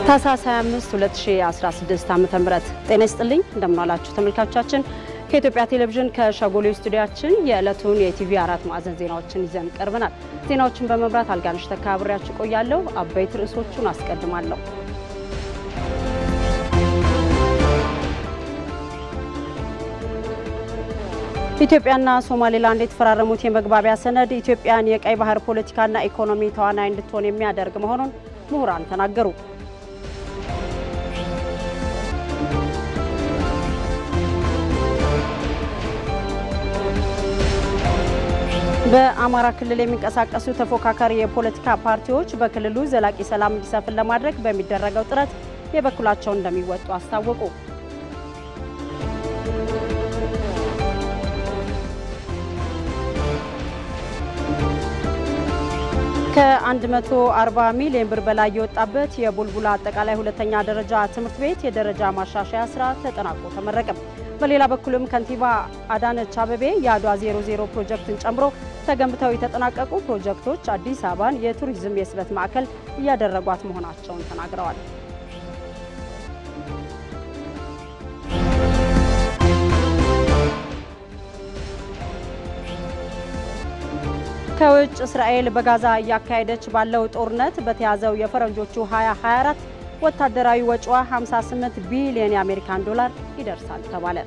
ታህሳስ 25 2016 ዓ.ም ጤና ይስጥልኝ እንደምናላችሁ ተመልካቾቻችን ከኢትዮጵያ ቴሌቪዥን ከሸጎሌ ስቱዲያችን የዕለቱን የኢቲቪ አራት ማዕዘን ዜናዎችን ይዘን ቀርበናል። ዜናዎችን በመምራት አልጋነሽ ተካ አብሬያችሁ ቆያለሁ። አበይት ርዕሶቹን አስቀድማለሁ። ኢትዮጵያና ሶማሌላንድ የተፈራረሙት የመግባቢያ ሰነድ ኢትዮጵያን የቀይ ባህር ፖለቲካና ኢኮኖሚ ተዋናይ እንድትሆን የሚያደርግ መሆኑን ምሁራን ተናገሩ። በአማራ ክልል የሚንቀሳቀሱ ተፎካካሪ የፖለቲካ ፓርቲዎች በክልሉ ዘላቂ ሰላም እንዲሰፍን ለማድረግ በሚደረገው ጥረት የበኩላቸውን እንደሚወጡ አስታወቁ። ከ140 ሚሊዮን ብር በላይ የወጣበት የቡልቡላ አጠቃላይ ሁለተኛ ደረጃ ትምህርት ቤት የደረጃ ማሻሻያ ስራ ተጠናቆ ተመረቀ። በሌላ በኩልም ከንቲባ አዳነች አበቤ የአድዋ 00 ፕሮጀክትን ጨምሮ ተገንብተው የተጠናቀቁ ፕሮጀክቶች አዲስ አበባን የቱሪዝም የስበት ማዕከል እያደረጓት መሆናቸውን ተናግረዋል። ከውጭ እስራኤል በጋዛ እያካሄደች ባለው ጦርነት በተያዘው የፈረንጆቹ 2024 ወታደራዊ ወጪዋ 58 ቢሊዮን የአሜሪካን ዶላር ይደርሳል ተባለ።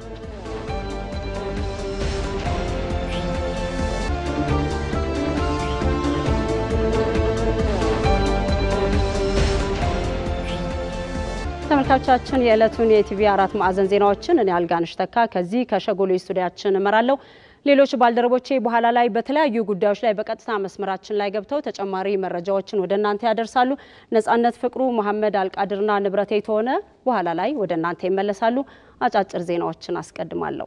ተመልካቾቻችን የዕለቱን የኢቲቪ አራት ማዕዘን ዜናዎችን እኔ አልጋነሽ ተካ ከዚህ ከሸጎሌ ስቱዲያችን እመራለሁ። ሌሎች ባልደረቦቼ በኋላ ላይ በተለያዩ ጉዳዮች ላይ በቀጥታ መስመራችን ላይ ገብተው ተጨማሪ መረጃዎችን ወደ እናንተ ያደርሳሉ። ነጻነት ፍቅሩ፣ መሐመድ አልቃድርና ንብረቴ የተሆነ በኋላ ላይ ወደ እናንተ ይመለሳሉ። አጫጭር ዜናዎችን አስቀድማለሁ።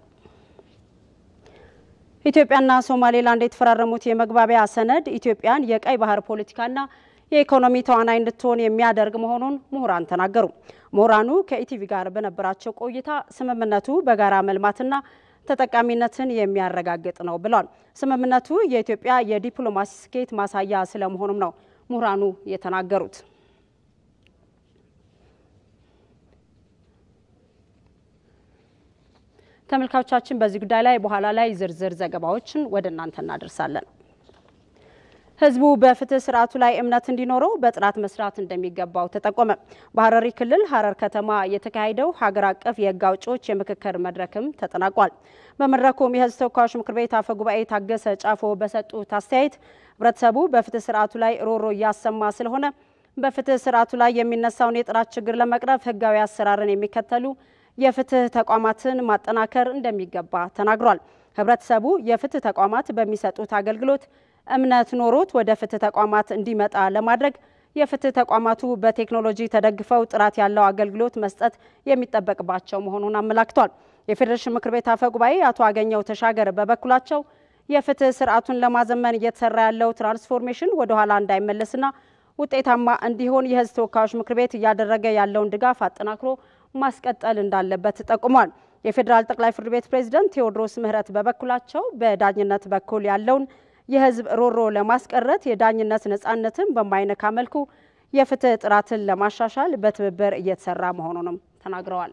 ኢትዮጵያና ሶማሌላንድ የተፈራረሙት የመግባቢያ ሰነድ ኢትዮጵያን የቀይ ባህር ፖለቲካና የኢኮኖሚ ተዋናይ እንድትሆን የሚያደርግ መሆኑን ምሁራን ተናገሩ። ምሁራኑ ከኢቲቪ ጋር በነበራቸው ቆይታ ስምምነቱ በጋራ መልማትና ተጠቃሚነትን የሚያረጋግጥ ነው ብሏል። ስምምነቱ የኢትዮጵያ የዲፕሎማሲ ስኬት ማሳያ ስለመሆኑም ነው ምሁራኑ የተናገሩት። ተመልካቾቻችን በዚህ ጉዳይ ላይ በኋላ ላይ ዝርዝር ዘገባዎችን ወደ እናንተ እናደርሳለን። ህዝቡ በፍትህ ስርዓቱ ላይ እምነት እንዲኖረው በጥራት መስራት እንደሚገባው ተጠቆመ። በሀረሪ ክልል ሀረር ከተማ የተካሄደው ሀገር አቀፍ የህግ አውጪዎች የምክክር መድረክም ተጠናቋል። በመድረኩም የህዝብ ተወካዮች ምክር ቤት አፈ ጉባኤ ታገሰ ጫፎ በሰጡት አስተያየት ህብረተሰቡ በፍትህ ስርዓቱ ላይ ሮሮ እያሰማ ስለሆነ በፍትህ ስርዓቱ ላይ የሚነሳውን የጥራት ችግር ለመቅረፍ ህጋዊ አሰራርን የሚከተሉ የፍትህ ተቋማትን ማጠናከር እንደሚገባ ተናግሯል። ህብረተሰቡ የፍትህ ተቋማት በሚሰጡት አገልግሎት እምነት ኖሮት ወደ ፍትህ ተቋማት እንዲመጣ ለማድረግ የፍትህ ተቋማቱ በቴክኖሎጂ ተደግፈው ጥራት ያለው አገልግሎት መስጠት የሚጠበቅባቸው መሆኑን አመላክቷል። የፌዴሬሽን ምክር ቤት አፈ ጉባኤ አቶ አገኘው ተሻገር በበኩላቸው የፍትህ ስርዓቱን ለማዘመን እየተሰራ ያለው ትራንስፎርሜሽን ወደኋላ እንዳይመለስና ውጤታማ እንዲሆን የህዝብ ተወካዮች ምክር ቤት እያደረገ ያለውን ድጋፍ አጠናክሮ ማስቀጠል እንዳለበት ጠቁሟል። የፌዴራል ጠቅላይ ፍርድ ቤት ፕሬዝደንት ቴዎድሮስ ምህረት በበኩላቸው በዳኝነት በኩል ያለውን የህዝብ ሮሮ ለማስቀረት የዳኝነት ነጻነትን በማይነካ መልኩ የፍትህ ጥራትን ለማሻሻል በትብብር እየተሰራ መሆኑንም ተናግረዋል።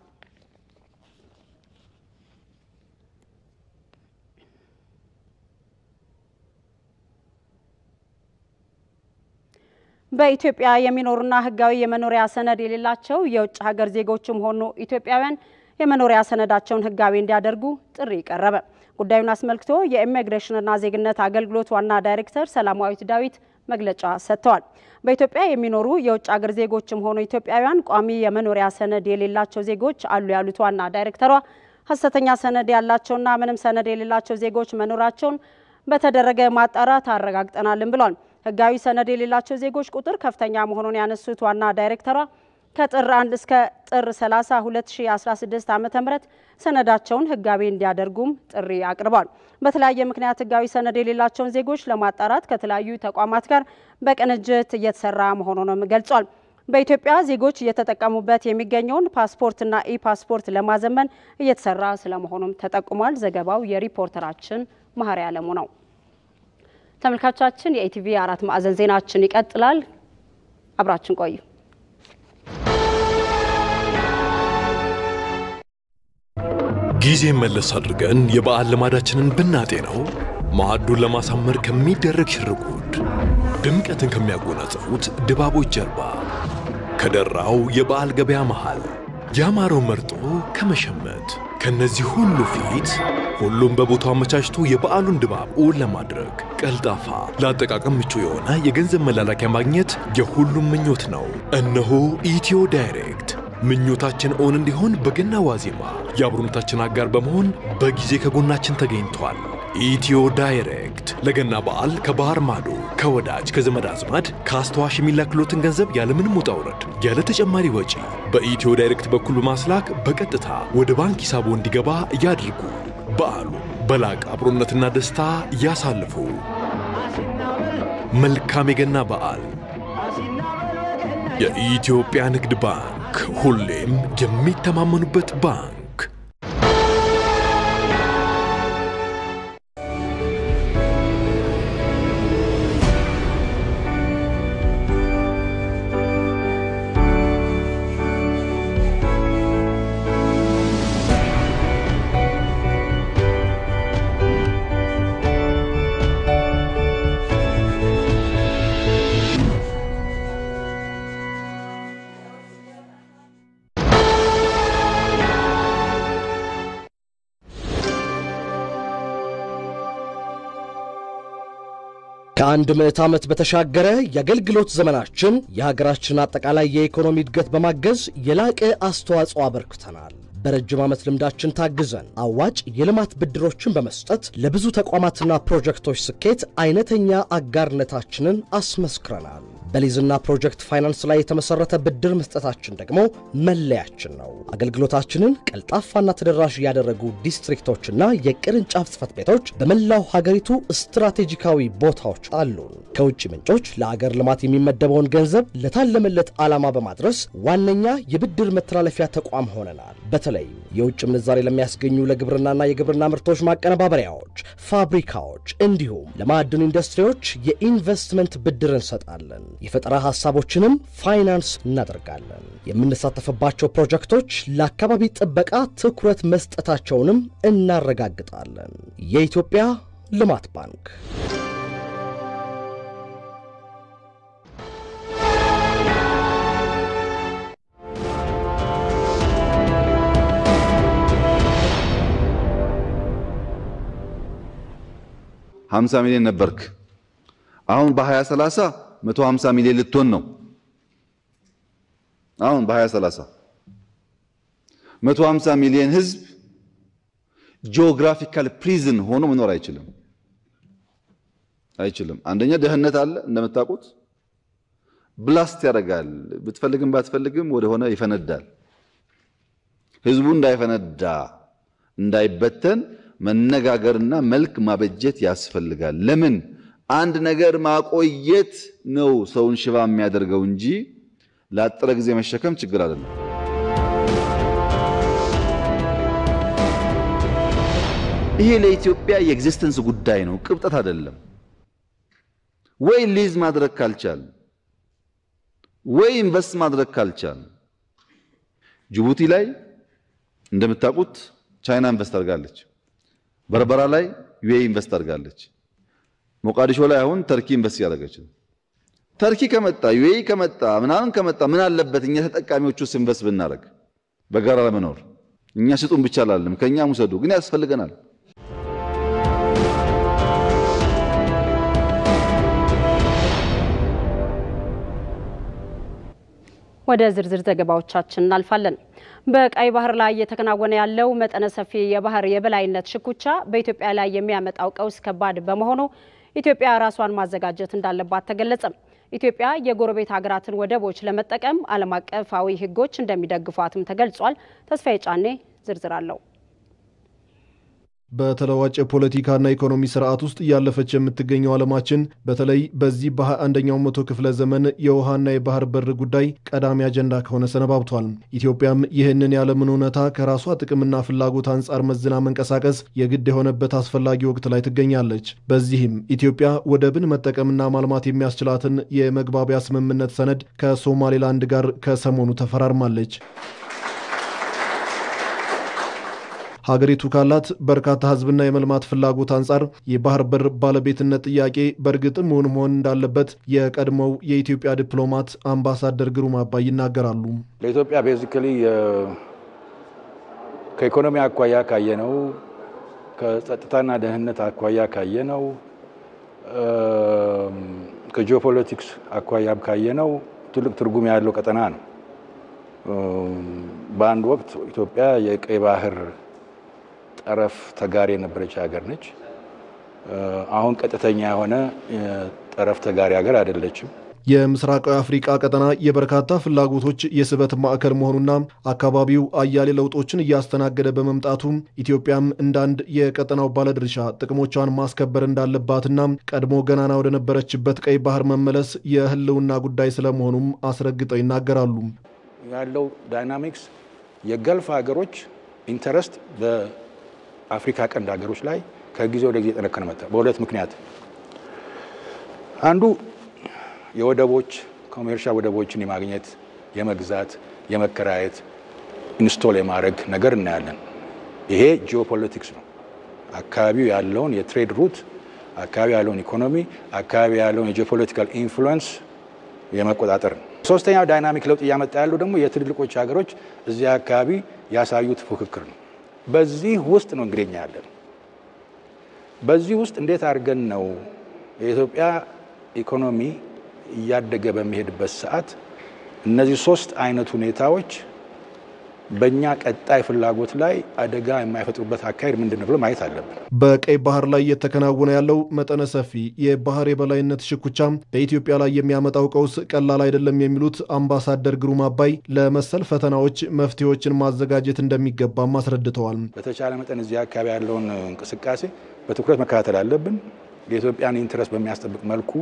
በኢትዮጵያ የሚኖሩና ህጋዊ የመኖሪያ ሰነድ የሌላቸው የውጭ ሀገር ዜጎችም ሆኑ ኢትዮጵያውያን የመኖሪያ ሰነዳቸውን ህጋዊ እንዲያደርጉ ጥሪ ቀረበ። ጉዳዩን አስመልክቶ የኢሚግሬሽንና ዜግነት አገልግሎት ዋና ዳይሬክተር ሰላማዊት ዳዊት መግለጫ ሰጥተዋል። በኢትዮጵያ የሚኖሩ የውጭ ሀገር ዜጎችም ሆኑ ኢትዮጵያውያን ቋሚ የመኖሪያ ሰነድ የሌላቸው ዜጎች አሉ ያሉት ዋና ዳይሬክተሯ ሀሰተኛ ሰነድ ያላቸውና ምንም ሰነድ የሌላቸው ዜጎች መኖራቸውን በተደረገ ማጣራት አረጋግጠናልን ብሏል። ህጋዊ ሰነድ የሌላቸው ዜጎች ቁጥር ከፍተኛ መሆኑን ያነሱት ዋና ዳይሬክተሯ ከጥር 1 እስከ ጥር 30 2016 ዓ.ም ሰነዳቸውን ህጋዊ እንዲያደርጉም ጥሪ አቅርቧል። በተለያየ ምክንያት ህጋዊ ሰነድ የሌላቸውን ዜጎች ለማጣራት ከተለያዩ ተቋማት ጋር በቅንጅት እየተሰራ መሆኑንም ገልጿል። በኢትዮጵያ ዜጎች እየተጠቀሙበት የሚገኘውን ፓስፖርትና ኢ ፓስፖርት ለማዘመን እየተሰራ ስለመሆኑም ተጠቁሟል። ዘገባው የሪፖርተራችን መሀሪ አለሙ ነው። ተመልካቾቻችን የኢቲቪ አራት ማዕዘን ዜናችን ይቀጥላል። አብራችን ቆዩ። ጊዜ መለስ አድርገን የበዓል ልማዳችንን ብናጤ ነው ማዕዱን ለማሳመር ከሚደረግ ሽርጉድ፣ ድምቀትን ከሚያጎናጽፉት ድባቦች ጀርባ፣ ከደራው የበዓል ገበያ መሃል ያማረው መርጦ ከመሸመት ከነዚህ ሁሉ ፊት ሁሉም በቦታው አመቻችቶ የበዓሉን ድባብ እውን ለማድረግ ቀልጣፋ፣ ለአጠቃቀም ምቹ የሆነ የገንዘብ መላላኪያ ማግኘት የሁሉም ምኞት ነው። እነሆ ኢትዮ ዳይሬክት ምኞታችን እውን እንዲሆን በገና ዋዜማ የአብሮነታችን አጋር በመሆን በጊዜ ከጎናችን ተገኝቷል። ኢትዮ ዳይሬክት ለገና በዓል ከባህር ማዶ ከወዳጅ ከዘመድ አዝማድ ከአስተዋሽ የሚላክሎትን ገንዘብ ያለምንም ውጣ ውረድ ያለ ተጨማሪ ወጪ በኢትዮ ዳይሬክት በኩል በማስላክ በቀጥታ ወደ ባንክ ሂሳቦ እንዲገባ ያድርጉ። በዓሉ በላቀ አብሮነትና ደስታ ያሳልፉ። መልካም የገና በዓል። የኢትዮጵያ ንግድ ባንክ ሁሌም የሚተማመኑበት ባንክ። ከአንድ ምዕት ዓመት በተሻገረ የአገልግሎት ዘመናችን የሀገራችን አጠቃላይ የኢኮኖሚ እድገት በማገዝ የላቀ አስተዋጽኦ አበርክተናል። በረጅም ዓመት ልምዳችን ታግዘን አዋጭ የልማት ብድሮችን በመስጠት ለብዙ ተቋማትና ፕሮጀክቶች ስኬት አይነተኛ አጋርነታችንን አስመስክረናል። በሊዝና ፕሮጀክት ፋይናንስ ላይ የተመሠረተ ብድር መስጠታችን ደግሞ መለያችን ነው። አገልግሎታችንን ቀልጣፋና ተደራሽ ያደረጉ ዲስትሪክቶችና የቅርንጫፍ ጽሕፈት ቤቶች በመላው ሀገሪቱ ስትራቴጂካዊ ቦታዎች አሉን። ከውጭ ምንጮች ለአገር ልማት የሚመደበውን ገንዘብ ለታለመለት ዓላማ በማድረስ ዋነኛ የብድር መተላለፊያ ተቋም ሆነናል። በተለይም የውጭ ምንዛሬ ለሚያስገኙ ለግብርናና የግብርና ምርቶች ማቀነባበሪያዎች፣ ፋብሪካዎች እንዲሁም ለማዕድን ኢንዱስትሪዎች የኢንቨስትመንት ብድር እንሰጣለን። የፈጠራ ሐሳቦችንም ፋይናንስ እናደርጋለን። የምንሳተፍባቸው ፕሮጀክቶች ለአካባቢ ጥበቃ ትኩረት መስጠታቸውንም እናረጋግጣለን። የኢትዮጵያ ልማት ባንክ ሀምሳ ሚሊዮን ነበርክ። አሁን በ2030 150 ሚሊዮን ልትሆን ነው። አሁን በ2030 150 ሚሊዮን ህዝብ ጂኦግራፊካል ፕሪዝን ሆኖ መኖር አይችልም አይችልም። አንደኛ ድህነት አለ እንደምታውቁት፣ ብላስት ያደርጋል። ብትፈልግም ባትፈልግም ወደሆነ ይፈነዳል። ህዝቡ እንዳይፈነዳ እንዳይበተን መነጋገርና መልክ ማበጀት ያስፈልጋል። ለምን አንድ ነገር ማቆየት ነው ሰውን ሽባ የሚያደርገው እንጂ ለአጠረ ጊዜ መሸከም ችግር አይደለም። ይሄ ለኢትዮጵያ የኤግዚስተንስ ጉዳይ ነው፣ ቅብጠት አይደለም። ወይ ሊዝ ማድረግ ካልቻል ወይ ኢንቨስት ማድረግ ካልቻል ጅቡቲ ላይ እንደምታውቁት ቻይና ኢንቨስት አድርጋለች። በርበራ ላይ ዩኤኢ ኢንቨስት አድርጋለች። ሞቃዲሾ ላይ አሁን ተርኪ ኢንቨስት እያደረገች ነው። ተርኪ ከመጣ ዩኤኢ ከመጣ ምናምን ከመጣ ምን አለበት እኛ ተጠቃሚዎቹ ውስጥ ኢንቨስት ብናደርግ በጋራ ለመኖር እኛ ስጡን ብቻ አላለም፣ ከእኛም ውሰዱ፣ ግን ያስፈልገናል። ወደ ዝርዝር ዘገባዎቻችን እናልፋለን። በቀይ ባህር ላይ እየተከናወነ ያለው መጠነ ሰፊ የባህር የበላይነት ሽኩቻ በኢትዮጵያ ላይ የሚያመጣው ቀውስ ከባድ በመሆኑ ኢትዮጵያ ራሷን ማዘጋጀት እንዳለባት ተገለጸም። ኢትዮጵያ የጎረቤት ሀገራትን ወደቦች ለመጠቀም ዓለም አቀፋዊ ሕጎች እንደሚደግፏትም ተገልጿል። ተስፋዬ ጫኔ ዝርዝር አለው። በተለዋጭ የፖለቲካና ኢኮኖሚ ስርዓት ውስጥ እያለፈች የምትገኘው ዓለማችን በተለይ በዚህ በሃያ አንደኛው መቶ ክፍለ ዘመን የውሃና የባህር በር ጉዳይ ቀዳሚ አጀንዳ ከሆነ ሰነባብቷል። ኢትዮጵያም ይህንን የዓለምን እውነታ ከራሷ ጥቅምና ፍላጎት አንጻር መዝና መንቀሳቀስ የግድ የሆነበት አስፈላጊ ወቅት ላይ ትገኛለች። በዚህም ኢትዮጵያ ወደብን መጠቀምና ማልማት የሚያስችላትን የመግባቢያ ስምምነት ሰነድ ከሶማሌላንድ ጋር ከሰሞኑ ተፈራርማለች። ሀገሪቱ ካላት በርካታ ሕዝብና የመልማት ፍላጎት አንጻር የባህር በር ባለቤትነት ጥያቄ በእርግጥም እውን መሆን እንዳለበት የቀድሞው የኢትዮጵያ ዲፕሎማት አምባሳደር ግሩም አባይ ይናገራሉ። ለኢትዮጵያ ቤዚካሊ ከኢኮኖሚ አኳያ ካየነው፣ ከጸጥታና ደህንነት አኳያ ካየነው፣ ከጂኦፖለቲክስ አኳያም ካየነው ትልቅ ትርጉም ያለው ቀጠና ነው። በአንድ ወቅት ኢትዮጵያ የቀይ ባህር ጠረፍ ተጋሪ የነበረች ሀገር ነች። አሁን ቀጥተኛ የሆነ ጠረፍ ተጋሪ ሀገር አይደለችም። የምስራቃዊ አፍሪቃ ቀጠና የበርካታ ፍላጎቶች የስበት ማዕከል መሆኑና አካባቢው አያሌ ለውጦችን እያስተናገደ በመምጣቱ ኢትዮጵያም እንደ አንድ የቀጠናው ባለድርሻ ጥቅሞቿን ማስከበር እንዳለባትና ቀድሞ ገናና ወደ ነበረችበት ቀይ ባህር መመለስ የሕልውና ጉዳይ ስለመሆኑም አስረግጠው ይናገራሉ። ያለው ዳይናሚክስ የገልፍ ሀገሮች ኢንተረስት በአፍሪካ ቀንድ ሀገሮች ላይ ከጊዜ ወደ ጊዜ ጠነከረ መጣ። በሁለት ምክንያት አንዱ የወደቦች ኮሜርሻል ወደቦችን የማግኘት የመግዛት፣ የመከራየት፣ ኢንስቶል የማድረግ ነገር እናያለን። ይሄ ጂኦፖለቲክስ ነው። አካባቢው ያለውን የትሬድ ሩት፣ አካባቢ ያለውን ኢኮኖሚ፣ አካባቢ ያለውን የጂኦፖለቲካል ኢንፍሉዌንስ የመቆጣጠር ነው። ሶስተኛው ዳይናሚክ ለውጥ እያመጣ ያለው ደግሞ የትልልቆች ሀገሮች እዚህ አካባቢ ያሳዩት ፉክክር ነው። በዚህ ውስጥ ነው እንግዲህ እኛ ያለን። በዚህ ውስጥ እንዴት አድርገን ነው የኢትዮጵያ ኢኮኖሚ እያደገ በሚሄድበት ሰዓት እነዚህ ሶስት አይነት ሁኔታዎች በእኛ ቀጣይ ፍላጎት ላይ አደጋ የማይፈጥሩበት አካሄድ ምንድን ነው ብሎ ማየት አለብን። በቀይ ባህር ላይ እየተከናወነ ያለው መጠነ ሰፊ የባህር የበላይነት ሽኩቻም በኢትዮጵያ ላይ የሚያመጣው ቀውስ ቀላል አይደለም የሚሉት አምባሳደር ግሩም አባይ ለመሰል ፈተናዎች መፍትሄዎችን ማዘጋጀት እንደሚገባም አስረድተዋል። በተቻለ መጠን እዚህ አካባቢ ያለውን እንቅስቃሴ በትኩረት መከታተል አለብን። የኢትዮጵያን ኢንትረስት በሚያስጠብቅ መልኩ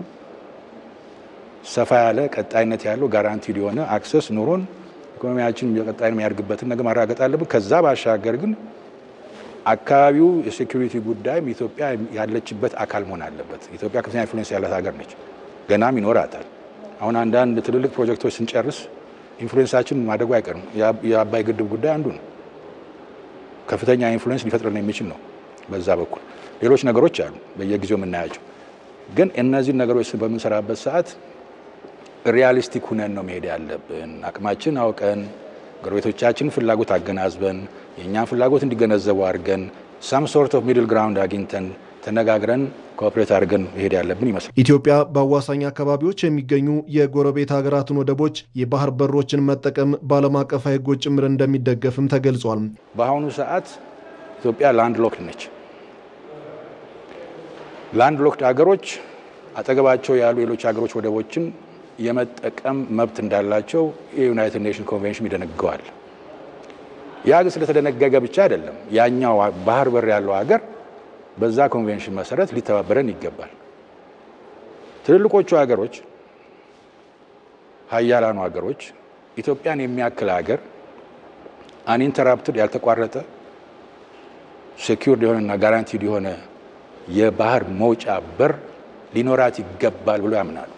ሰፋ ያለ ቀጣይነት ያለው ጋራንቲድ የሆነ አክሰስ ኑሮን ኢኮኖሚያችን ቀጣይ የሚያድግበትን ነገር ማረጋገጥ አለብን። ከዛ ባሻገር ግን አካባቢው የሴኩሪቲ ጉዳይም ኢትዮጵያ ያለችበት አካል መሆን አለበት። ኢትዮጵያ ከፍተኛ ኢንፍሉዌንስ ያላት ሀገር ነች፣ ገናም ይኖራታል። አሁን አንዳንድ ትልልቅ ፕሮጀክቶች ስንጨርስ ኢንፍሉዌንሳችን ማደጉ አይቀርም። የአባይ ግድብ ጉዳይ አንዱ ነው። ከፍተኛ ኢንፍሉዌንስ ሊፈጥረን የሚችል ነው። በዛ በኩል ሌሎች ነገሮች አሉ በየጊዜው የምናያቸው። ግን እነዚህን ነገሮች በምንሰራበት ሰዓት ሪያሊስቲክ ሁነን ነው መሄድ ያለብን። አቅማችን አውቀን ጎረቤቶቻችን ፍላጎት አገናዝበን የእኛን ፍላጎት እንዲገነዘቡ አድርገን ሳም ሶርት ኦፍ ሚድል ግራውንድ አግኝተን ተነጋግረን ኮኦፕሬት አድርገን መሄድ ያለብን ይመስላል። ኢትዮጵያ በአዋሳኝ አካባቢዎች የሚገኙ የጎረቤት ሀገራትን ወደቦች የባህር በሮችን መጠቀም በዓለም አቀፋዊ ሕጎች ጭምር እንደሚደገፍም ተገልጿል። በአሁኑ ሰዓት ኢትዮጵያ ላንድ ሎክድ ነች። ላንድ ሎክድ ሀገሮች አጠገባቸው ያሉ ሌሎች ሀገሮች ወደቦችን የመጠቀም መብት እንዳላቸው የዩናይትድ ኔሽን ኮንቬንሽን ይደነግገዋል። ያ ግን ስለተደነገገ ብቻ አይደለም። ያኛው ባህር በር ያለው ሀገር በዛ ኮንቬንሽን መሰረት ሊተባበረን ይገባል። ትልልቆቹ ሀገሮች፣ ሀያላኑ ሀገሮች ኢትዮጵያን የሚያክል ሀገር አንኢንተራፕትድ ያልተቋረጠ ሴኪውርድ የሆነና ጋራንቲድ የሆነ የባህር መውጫ በር ሊኖራት ይገባል ብሎ ያምናሉ።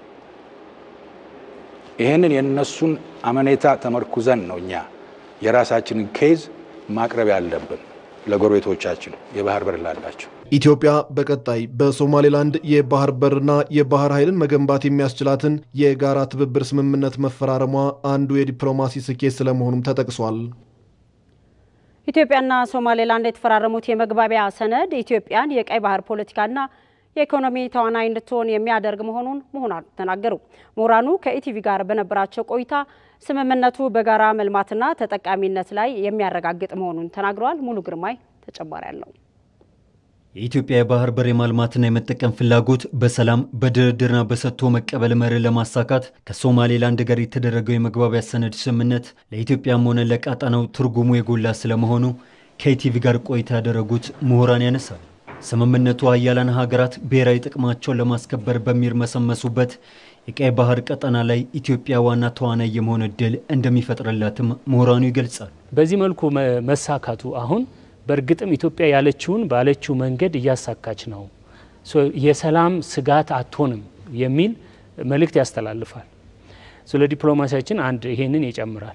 ይህንን የእነሱን አመኔታ ተመርኩዘን ነው እኛ የራሳችንን ኬዝ ማቅረብ ያለብን ለጎረቤቶቻችን የባህር በር ላላቸው። ኢትዮጵያ በቀጣይ በሶማሌላንድ የባህር በርና የባህር ኃይልን መገንባት የሚያስችላትን የጋራ ትብብር ስምምነት መፈራረሟ አንዱ የዲፕሎማሲ ስኬት ስለመሆኑም ተጠቅሷል። ኢትዮጵያና ሶማሌላንድ የተፈራረሙት የመግባቢያ ሰነድ ኢትዮጵያን የቀይ ባህር ፖለቲካና የኢኮኖሚ ተዋናይ እንድትሆን የሚያደርግ መሆኑን ምሁራን ተናገሩ። ምሁራኑ ከኢቲቪ ጋር በነበራቸው ቆይታ ስምምነቱ በጋራ መልማትና ተጠቃሚነት ላይ የሚያረጋግጥ መሆኑን ተናግረዋል። ሙሉ ግርማይ ተጨማሪ አለው። የኢትዮጵያ የባህር በር የማልማትና የመጠቀም ፍላጎት በሰላም በድርድርና በሰጥቶ መቀበል መርህ ለማሳካት ከሶማሌላንድ ጋር የተደረገው የመግባቢያ ሰነድ ስምምነት ለኢትዮጵያም ሆነ ለቀጣናው ትርጉሙ የጎላ ስለመሆኑ ከኢቲቪ ጋር ቆይታ ያደረጉት ምሁራን ያነሳሉ። ስምምነቱ ሀያላን ሀገራት ብሔራዊ ጥቅማቸውን ለማስከበር በሚርመሰመሱበት የቀይ ባህር ቀጠና ላይ ኢትዮጵያ ዋና ተዋናይ የመሆን እድል እንደሚፈጥርላትም ምሁራኑ ይገልጻሉ። በዚህ መልኩ መሳካቱ አሁን በእርግጥም ኢትዮጵያ ያለችውን ባለችው መንገድ እያሳካች ነው፣ የሰላም ስጋት አትሆንም የሚል መልእክት ያስተላልፋል። ስለ ዲፕሎማሲያችን አንድ ይሄንን ይጨምራል።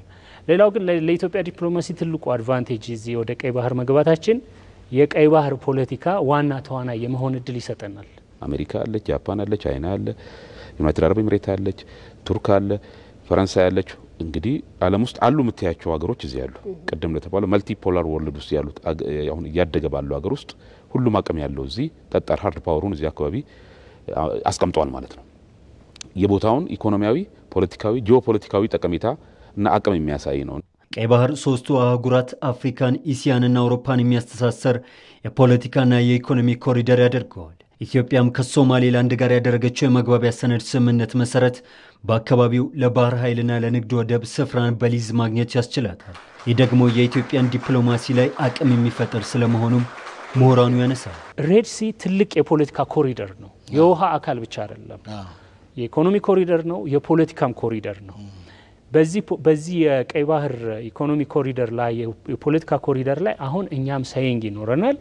ሌላው ግን ለኢትዮጵያ ዲፕሎማሲ ትልቁ አድቫንቴጅ እዚህ ወደ ቀይ ባህር መግባታችን የቀይ ባህር ፖለቲካ ዋና ተዋናይ የመሆን እድል ይሰጠናል። አሜሪካ አለች፣ ጃፓን አለች፣ ቻይና አለ፣ ዩናይትድ አረብ ኤምሬት አለች፣ ቱርክ አለ፣ ፈረንሳይ አለች። እንግዲህ ዓለም ውስጥ አሉ የምታያቸው ሀገሮች እዚህ ያሉ ቅድም እንደተባለው መልቲ ፖላር ወርልድ ውስጥ ያሉት አሁን እያደገ ባለው ሀገር ውስጥ ሁሉም አቅም ያለው እዚህ ጠጣር ሀርድ ፓወሩን እዚህ አካባቢ አስቀምጠዋል ማለት ነው። የቦታውን ኢኮኖሚያዊ፣ ፖለቲካዊ፣ ጂኦፖለቲካዊ ጠቀሜታ እና አቅም የሚያሳይ ነው። ቀይ ባህር ሶስቱ አህጉራት አፍሪካን፣ ኢሲያንና አውሮፓን የሚያስተሳሰር የፖለቲካና የኢኮኖሚ ኮሪደር ያደርገዋል። ኢትዮጵያም ከሶማሌላንድ ጋር ያደረገችው የመግባቢያ ሰነድ ስምምነት መሰረት በአካባቢው ለባህር ኃይልና ለንግድ ወደብ ስፍራን በሊዝ ማግኘት ያስችላታል። ይህ ደግሞ የኢትዮጵያን ዲፕሎማሲ ላይ አቅም የሚፈጥር ስለመሆኑም ምሁራኑ ያነሳል። ሬድ ሲ ትልቅ የፖለቲካ ኮሪደር ነው። የውሃ አካል ብቻ አይደለም። የኢኮኖሚ ኮሪደር ነው፣ የፖለቲካም ኮሪደር ነው። በዚህ የቀይ ባህር ኢኮኖሚ ኮሪደር ላይ የፖለቲካ ኮሪደር ላይ አሁን እኛም ሰይንግ ይኖረናል።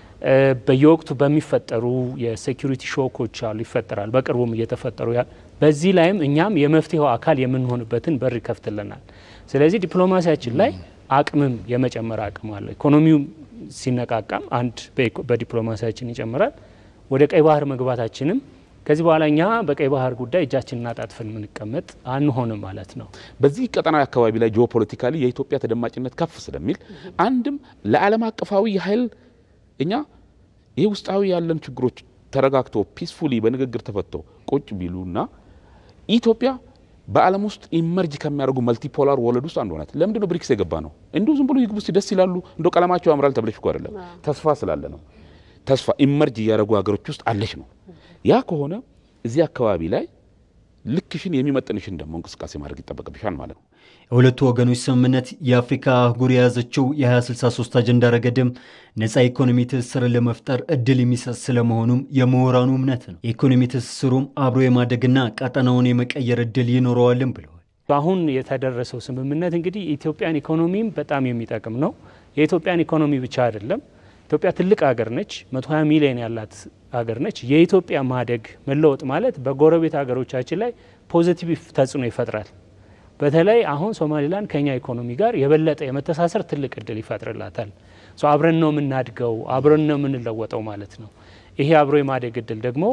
በየወቅቱ በሚፈጠሩ የሴኪሪቲ ሾኮች አሉ ይፈጠራል። በቅርቡም እየተፈጠሩ በዚህ ላይም እኛም የመፍትሄው አካል የምንሆንበትን በር ይከፍትልናል። ስለዚህ ዲፕሎማሲያችን ላይ አቅምም የመጨመር አቅም አለ። ኢኮኖሚው ሲነቃቃም አንድ በዲፕሎማሲያችን ይጨምራል። ወደ ቀይ ባህር መግባታችንም ከዚህ በኋላ እኛ በቀይ ባህር ጉዳይ እጃችንን አጣጥፈን የምንቀመጥ አንሆንም ማለት ነው። በዚህ ቀጠናዊ አካባቢ ላይ ጂኦፖለቲካሊ የኢትዮጵያ ተደማጭነት ከፍ ስለሚል አንድም ለዓለም አቀፋዊ የኃይል እኛ ይህ ውስጣዊ ያለን ችግሮች ተረጋግቶ ፒስፉሊ በንግግር ተፈቶ ቁጭ ቢሉና ኢትዮጵያ በዓለም ውስጥ ኢመርጅ ከሚያደርጉ መልቲፖላር ወለድ ውስጥ አንዱ ናት። ለምንድን ነው ብሪክስ የገባ ነው? እንዲሁ ዝም ብሎ ይግቡ እስቲ ደስ ይላሉ፣ እንደ ቀለማቸው ያምራል ተብለሽ እኮ አይደለም። ተስፋ ስላለ ነው። ተስፋ ኢመርጅ እያደረጉ ሀገሮች ውስጥ አለች ነው። ያ ከሆነ እዚህ አካባቢ ላይ ልክሽን የሚመጥንሽን ደግሞ እንቅስቃሴ ማድረግ ይጠበቅብሻል ማለት ነው። የሁለቱ ወገኖች ስምምነት የአፍሪካ አህጉር የያዘችው የ2063 አጀንዳ ረገድም ነፃ ኢኮኖሚ ትስስርን ለመፍጠር እድል የሚሰጥ ስለመሆኑም የምሁራኑ እምነት ነው። የኢኮኖሚ ትስስሩም አብሮ የማደግና ቀጠናውን የመቀየር እድል ይኖረዋልም ብለዋል። አሁን የተደረሰው ስምምነት እንግዲህ ኢትዮጵያን ኢኮኖሚም በጣም የሚጠቅም ነው። የኢትዮጵያን ኢኮኖሚ ብቻ አይደለም። ኢትዮጵያ ትልቅ ሀገር ነች። 120 ሚሊዮን ያላት ሀገር ነች። የኢትዮጵያ ማደግ መለወጥ ማለት በጎረቤት ሀገሮቻችን ላይ ፖዚቲቭ ተጽዕኖ ይፈጥራል። በተለይ አሁን ሶማሊላንድ ከኛ ኢኮኖሚ ጋር የበለጠ የመተሳሰር ትልቅ እድል ይፈጥርላታል። አብረን ነው የምናድገው፣ አብረን ነው የምንለወጠው ማለት ነው። ይሄ አብሮ የማደግ እድል ደግሞ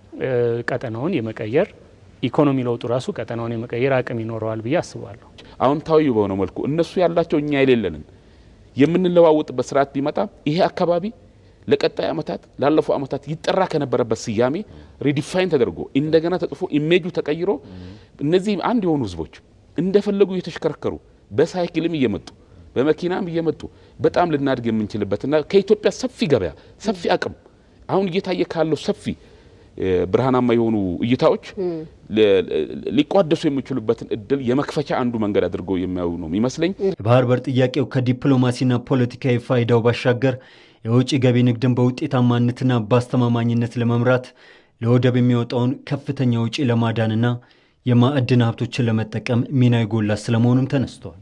ቀጠናውን የመቀየር ኢኮኖሚ ለውጡ ራሱ ቀጠናውን የመቀየር አቅም ይኖረዋል ብዬ አስባለሁ። አዎንታዊ በሆነ መልኩ እነሱ ያላቸው እኛ የሌለንን የምንለዋወጥበት ስርዓት ቢመጣ ይሄ አካባቢ ለቀጣይ ዓመታት ላለፉ ዓመታት ይጠራ ከነበረበት ስያሜ ሪዲፋይን ተደርጎ እንደገና ተጽፎ ኢሜጁ ተቀይሮ እነዚህ አንድ የሆኑ ህዝቦች እንደፈለጉ እየተሽከረከሩ በሳይክልም እየመጡ በመኪናም እየመጡ በጣም ልናድግ የምንችልበትና ከኢትዮጵያ ሰፊ ገበያ ሰፊ አቅም አሁን እየታየ ካለው ሰፊ ብርሃናማ የሆኑ እይታዎች ሊቋደሱ የሚችሉበትን እድል የመክፈቻ አንዱ መንገድ አድርገው የሚያዩ ነው የሚመስለኝ። የባህር በር ጥያቄው ከዲፕሎማሲና ፖለቲካዊ ፋይዳው ባሻገር የውጭ ገቢ ንግድን በውጤታማነትና በአስተማማኝነት ለመምራት ለወደብ የሚወጣውን ከፍተኛ ውጪ ለማዳንና የማዕድን ሀብቶችን ለመጠቀም ሚና የጎላ ስለመሆኑም ተነስቷል።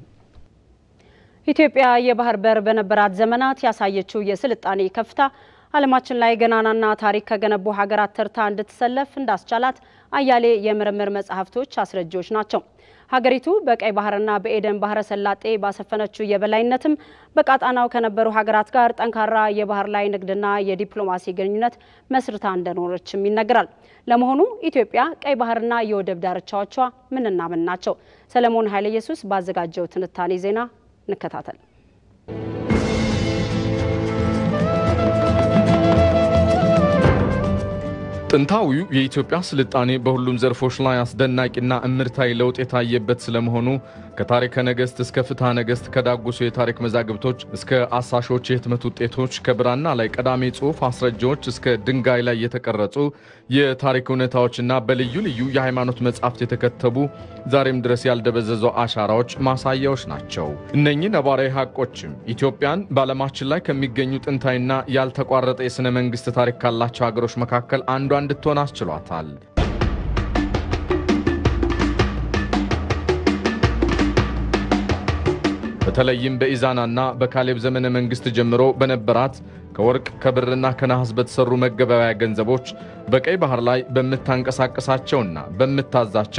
ኢትዮጵያ የባህር በር በነበራት ዘመናት ያሳየችው የስልጣኔ ከፍታ ዓለማችን ላይ ገናናና ታሪክ ከገነቡ ሀገራት ተርታ እንድትሰለፍ እንዳስቻላት አያሌ የምርምር መጽሐፍቶች አስረጂዎች ናቸው። ሀገሪቱ በቀይ ባህርና በኤደን ባህረ ሰላጤ ባሰፈነችው የበላይነትም በቀጣናው ከነበሩ ሀገራት ጋር ጠንካራ የባህር ላይ ንግድና የዲፕሎማሲ ግንኙነት መስርታ እንደኖረችም ይነገራል። ለመሆኑ ኢትዮጵያ ቀይ ባህርና የወደብ ዳርቻዎቿ ምንና ምን ናቸው? ሰለሞን ኃይለ ኢየሱስ ባዘጋጀው ትንታኔ ዜና እንከታተል። ጥንታዊው የኢትዮጵያ ስልጣኔ በሁሉም ዘርፎች ላይ አስደናቂና እምርታዊ ለውጥ የታየበት ስለመሆኑ ከታሪከ ነገሥት እስከ ፍትሐ ነገሥት ከዳጉሱ የታሪክ መዛግብቶች እስከ አሳሾች የህትመት ውጤቶች ከብራና ላይ ቀዳሚ ጽሑፍ አስረጃዎች እስከ ድንጋይ ላይ የተቀረጹ የታሪክ እውነታዎችና በልዩ ልዩ የሃይማኖት መጻሕፍት የተከተቡ ዛሬም ድረስ ያልደበዘዙ አሻራዎች ማሳያዎች ናቸው። እነኚህ ነባራዊ ሀቆችም ኢትዮጵያን በዓለማችን ላይ ከሚገኙ ጥንታዊና ያልተቋረጠ የሥነ መንግሥት ታሪክ ካላቸው ሀገሮች መካከል አንዷ እንድትሆን አስችሏታል። በተለይም በኢዛናና በካሌብ ዘመነ መንግስት ጀምሮ በነበራት ከወርቅ ከብርና ከነሐስ በተሰሩ መገበያያ ገንዘቦች በቀይ ባህር ላይ በምታንቀሳቀሳቸውና በምታዛቸው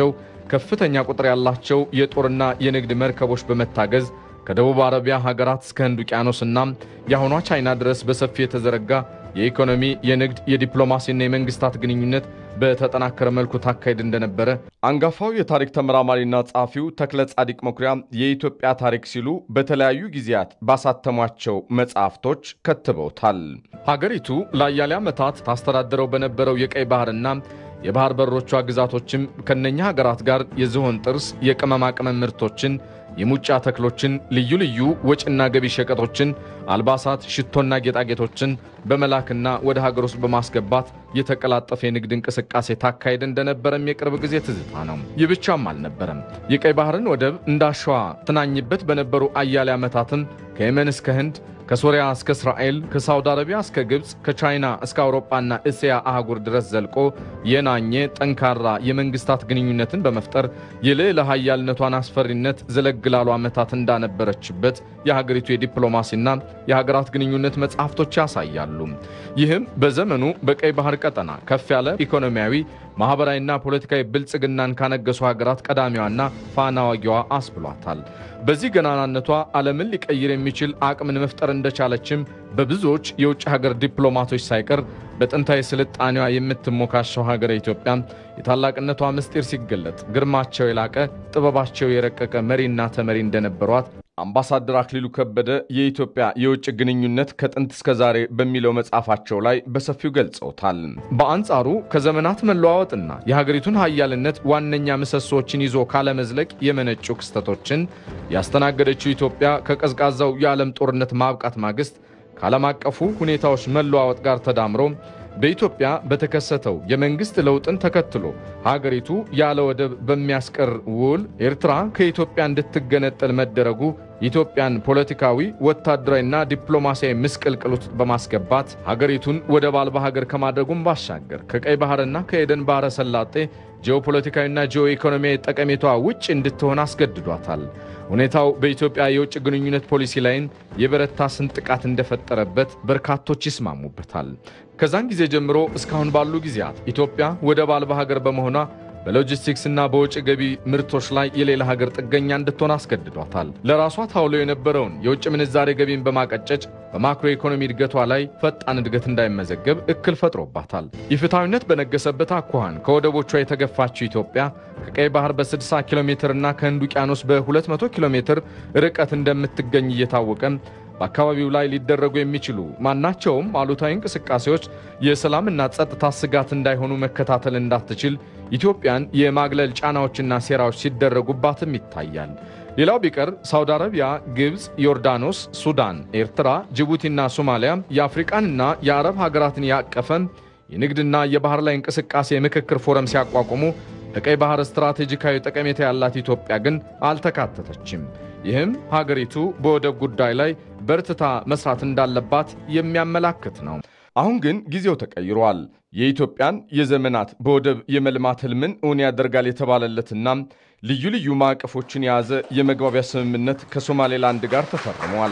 ከፍተኛ ቁጥር ያላቸው የጦርና የንግድ መርከቦች በመታገዝ ከደቡብ አረቢያ ሀገራት እስከ ህንድ ውቅያኖስና የአሁኗ ቻይና ድረስ በሰፊ የተዘረጋ የኢኮኖሚ፣ የንግድ፣ የዲፕሎማሲና የመንግስታት ግንኙነት በተጠናከረ መልኩ ታካሄድ እንደነበረ አንጋፋው የታሪክ ተመራማሪና ጸሐፊው ተክለ ጻዲቅ መኩሪያ የኢትዮጵያ ታሪክ ሲሉ በተለያዩ ጊዜያት ባሳተሟቸው መጽሐፍቶች ከትበውታል። ሀገሪቱ ለአያሌ ዓመታት ታስተዳድረው በነበረው የቀይ ባህርና የባህር በሮቿ ግዛቶችም ከነኛ ሀገራት ጋር የዝሆን ጥርስ፣ የቅመማ ቅመም ምርቶችን የሙጫ ተክሎችን፣ ልዩ ልዩ ወጪና ገቢ ሸቀጦችን፣ አልባሳት፣ ሽቶና ጌጣጌጦችን በመላክና ወደ ሀገር ውስጥ በማስገባት የተቀላጠፈ የንግድ እንቅስቃሴ ታካሄድ እንደነበረም የቅርብ ጊዜ ትዝታ ነው። ይህ ብቻም አልነበረም። የቀይ ባህርን ወደብ እንዳሸዋ ትናኝበት በነበሩ አያሌ ዓመታትም ከየመን እስከ ህንድ ከሶሪያ እስከ እስራኤል ከሳውዲ አረቢያ እስከ ግብፅ ከቻይና እስከ አውሮፓና እስያ አህጉር ድረስ ዘልቆ የናኘ ጠንካራ የመንግስታት ግንኙነትን በመፍጠር የልዕለ ኃያልነቷን አስፈሪነት ዘለግ ላሉ ዓመታት እንዳነበረችበት የሀገሪቱ የዲፕሎማሲና የሀገራት ግንኙነት መጽሐፍቶች ያሳያሉ። ይህም በዘመኑ በቀይ ባህር ቀጠና ከፍ ያለ ኢኮኖሚያዊ ማኅበራዊና ፖለቲካዊ ብልጽግናን ካነገሱ ሀገራት ቀዳሚዋና ፋና ወጊዋ አስብሏታል። በዚህ ገናናነቷ ዓለምን ሊቀይር የሚችል አቅምን መፍጠር እንደቻለችም በብዙዎች የውጭ ሀገር ዲፕሎማቶች ሳይቀር በጥንታዊ ስልጣኔዋ የምትሞካሸው ሀገረ ኢትዮጵያ የታላቅነቷ ምስጢር ሲገለጥ ግርማቸው የላቀ ጥበባቸው የረቀቀ መሪና ተመሪ እንደነበሯት አምባሳደር አክሊሉ ከበደ የኢትዮጵያ የውጭ ግንኙነት ከጥንት እስከ ዛሬ በሚለው መጽሐፋቸው ላይ በሰፊው ገልጸውታል። በአንጻሩ ከዘመናት መለዋወጥና የሀገሪቱን ሀያልነት ዋነኛ ምሰሶዎችን ይዞ ካለመዝለቅ የመነጩ ክስተቶችን ያስተናገደችው ኢትዮጵያ ከቀዝቃዛው የዓለም ጦርነት ማብቃት ማግስት ከዓለም አቀፉ ሁኔታዎች መለዋወጥ ጋር ተዳምሮ በኢትዮጵያ በተከሰተው የመንግስት ለውጥን ተከትሎ ሀገሪቱ ያለ ወደብ በሚያስቀር ውል ኤርትራ ከኢትዮጵያ እንድትገነጠል መደረጉ ኢትዮጵያን ፖለቲካዊ፣ ወታደራዊና ዲፕሎማሲያዊ ምስቅልቅል ውስጥ በማስገባት ሀገሪቱን ወደብ አልባ ሀገር ከማድረጉም ባሻገር ከቀይ ባህርና ከኤደን ባህረ ሰላጤ ጂኦፖለቲካዊና ጂኦ ኢኮኖሚያዊ ጠቀሜቷ ውጭ እንድትሆን አስገድዷታል። ሁኔታው በኢትዮጵያ የውጭ ግንኙነት ፖሊሲ ላይም የበረታ ስንጥቃት እንደፈጠረበት በርካቶች ይስማሙበታል። ከዛን ጊዜ ጀምሮ እስካሁን ባሉ ጊዜያት ኢትዮጵያ ወደብ አልባ ሀገር በመሆኗ በሎጂስቲክስና በውጭ ገቢ ምርቶች ላይ የሌላ ሀገር ጥገኛ እንድትሆን አስገድዷታል። ለራሷ ታውሎ የነበረውን የውጭ ምንዛሬ ገቢን በማቀጨጭ በማክሮ ኢኮኖሚ እድገቷ ላይ ፈጣን እድገት እንዳይመዘገብ እክል ፈጥሮባታል። ኢፍትሐዊነት በነገሰበት አኳኋን ከወደቦቿ የተገፋችው ኢትዮጵያ ከቀይ ባህር በ60 ኪሎ ሜትር እና ከህንድ ውቅያኖስ በ200 ኪሎ ሜትር ርቀት እንደምትገኝ እየታወቀም በአካባቢው ላይ ሊደረጉ የሚችሉ ማናቸውም አሉታዊ እንቅስቃሴዎች የሰላምና ጸጥታ ስጋት እንዳይሆኑ መከታተል እንዳትችል ኢትዮጵያን የማግለል ጫናዎችና ሴራዎች ሲደረጉባትም ይታያል። ሌላው ቢቀር ሳውዲ አረቢያ፣ ግብፅ፣ ዮርዳኖስ፣ ሱዳን፣ ኤርትራ፣ ጅቡቲና ሶማሊያ የአፍሪቃንና የአረብ ሀገራትን ያቀፈ የንግድና የባህር ላይ እንቅስቃሴ የምክክር ፎረም ሲያቋቁሙ በቀይ ባህር ስትራቴጂካዊ ጠቀሜታ ያላት ኢትዮጵያ ግን አልተካተተችም። ይህም ሀገሪቱ በወደብ ጉዳይ ላይ በርትታ መስራት እንዳለባት የሚያመላክት ነው። አሁን ግን ጊዜው ተቀይሯል። የኢትዮጵያን የዘመናት በወደብ የመልማት ህልምን እውን ያደርጋል የተባለለትና ልዩ ልዩ ማዕቀፎችን የያዘ የመግባቢያ ስምምነት ከሶማሌላንድ ጋር ተፈርሟል።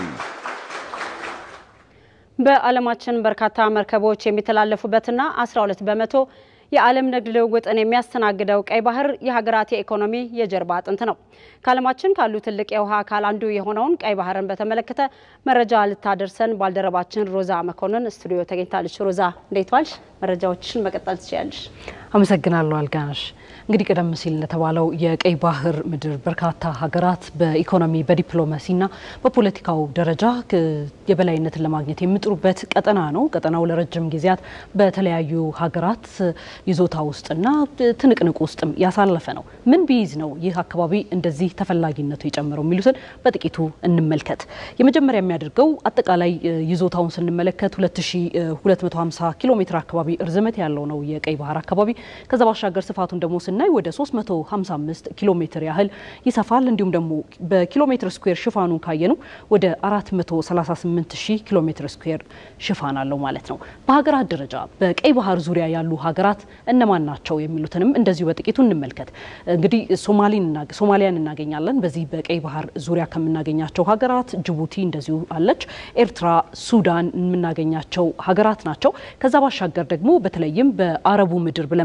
በዓለማችን በርካታ መርከቦች የሚተላለፉበትና 12 በመቶ የዓለም ንግድ ልውውጥን የሚያስተናግደው ቀይ ባህር የሀገራት የኢኮኖሚ የጀርባ አጥንት ነው። ከዓለማችን ካሉ ትልቅ የውሃ አካል አንዱ የሆነውን ቀይ ባህርን በተመለከተ መረጃ ልታደርሰን ባልደረባችን ሮዛ መኮንን ስቱዲዮ ተገኝታለች። ሮዛ እንዴት ዋልሽ? መረጃዎችን መቀጠል ትችያለሽ። አመሰግናለሁ አልጋነሽ። እንግዲህ ቀደም ሲል እንደተባለው የቀይ ባህር ምድር በርካታ ሀገራት በኢኮኖሚ በዲፕሎማሲና በፖለቲካው ደረጃ የበላይነትን ለማግኘት የሚጥሩበት ቀጠና ነው። ቀጠናው ለረጅም ጊዜያት በተለያዩ ሀገራት ይዞታ ውስጥና ትንቅንቅ ውስጥም ያሳለፈ ነው። ምን ቢይዝ ነው ይህ አካባቢ እንደዚህ ተፈላጊነቱ የጨመረው የሚሉትን በጥቂቱ እንመልከት። የመጀመሪያ የሚያደርገው አጠቃላይ ይዞታውን ስንመለከት 2250 ኪሎ ሜትር አካባቢ እርዝመት ያለው ነው የቀይ ባህር አካባቢ። ከዛ ባሻገር ስፋቱን ደግሞ ስናይ ወደ 355 ኪሎ ሜትር ያህል ይሰፋል። እንዲሁም ደግሞ በኪሎ ሜትር ስኩዌር ሽፋኑን ካየነው ወደ 438 ሺህ ኪሎ ሜትር ስኩዌር ሽፋን አለው ማለት ነው። በሀገራት ደረጃ በቀይ ባህር ዙሪያ ያሉ ሀገራት እነማን ናቸው የሚሉትንም እንደዚሁ በጥቂቱ እንመልከት። እንግዲህ ሶማሊያን እናገኛለን። በዚህ በቀይ ባህር ዙሪያ ከምናገኛቸው ሀገራት ጅቡቲ እንደዚሁ አለች። ኤርትራ፣ ሱዳን የምናገኛቸው ሀገራት ናቸው። ከዛ ባሻገር ደግሞ በተለይም በአረቡ ምድር ብለን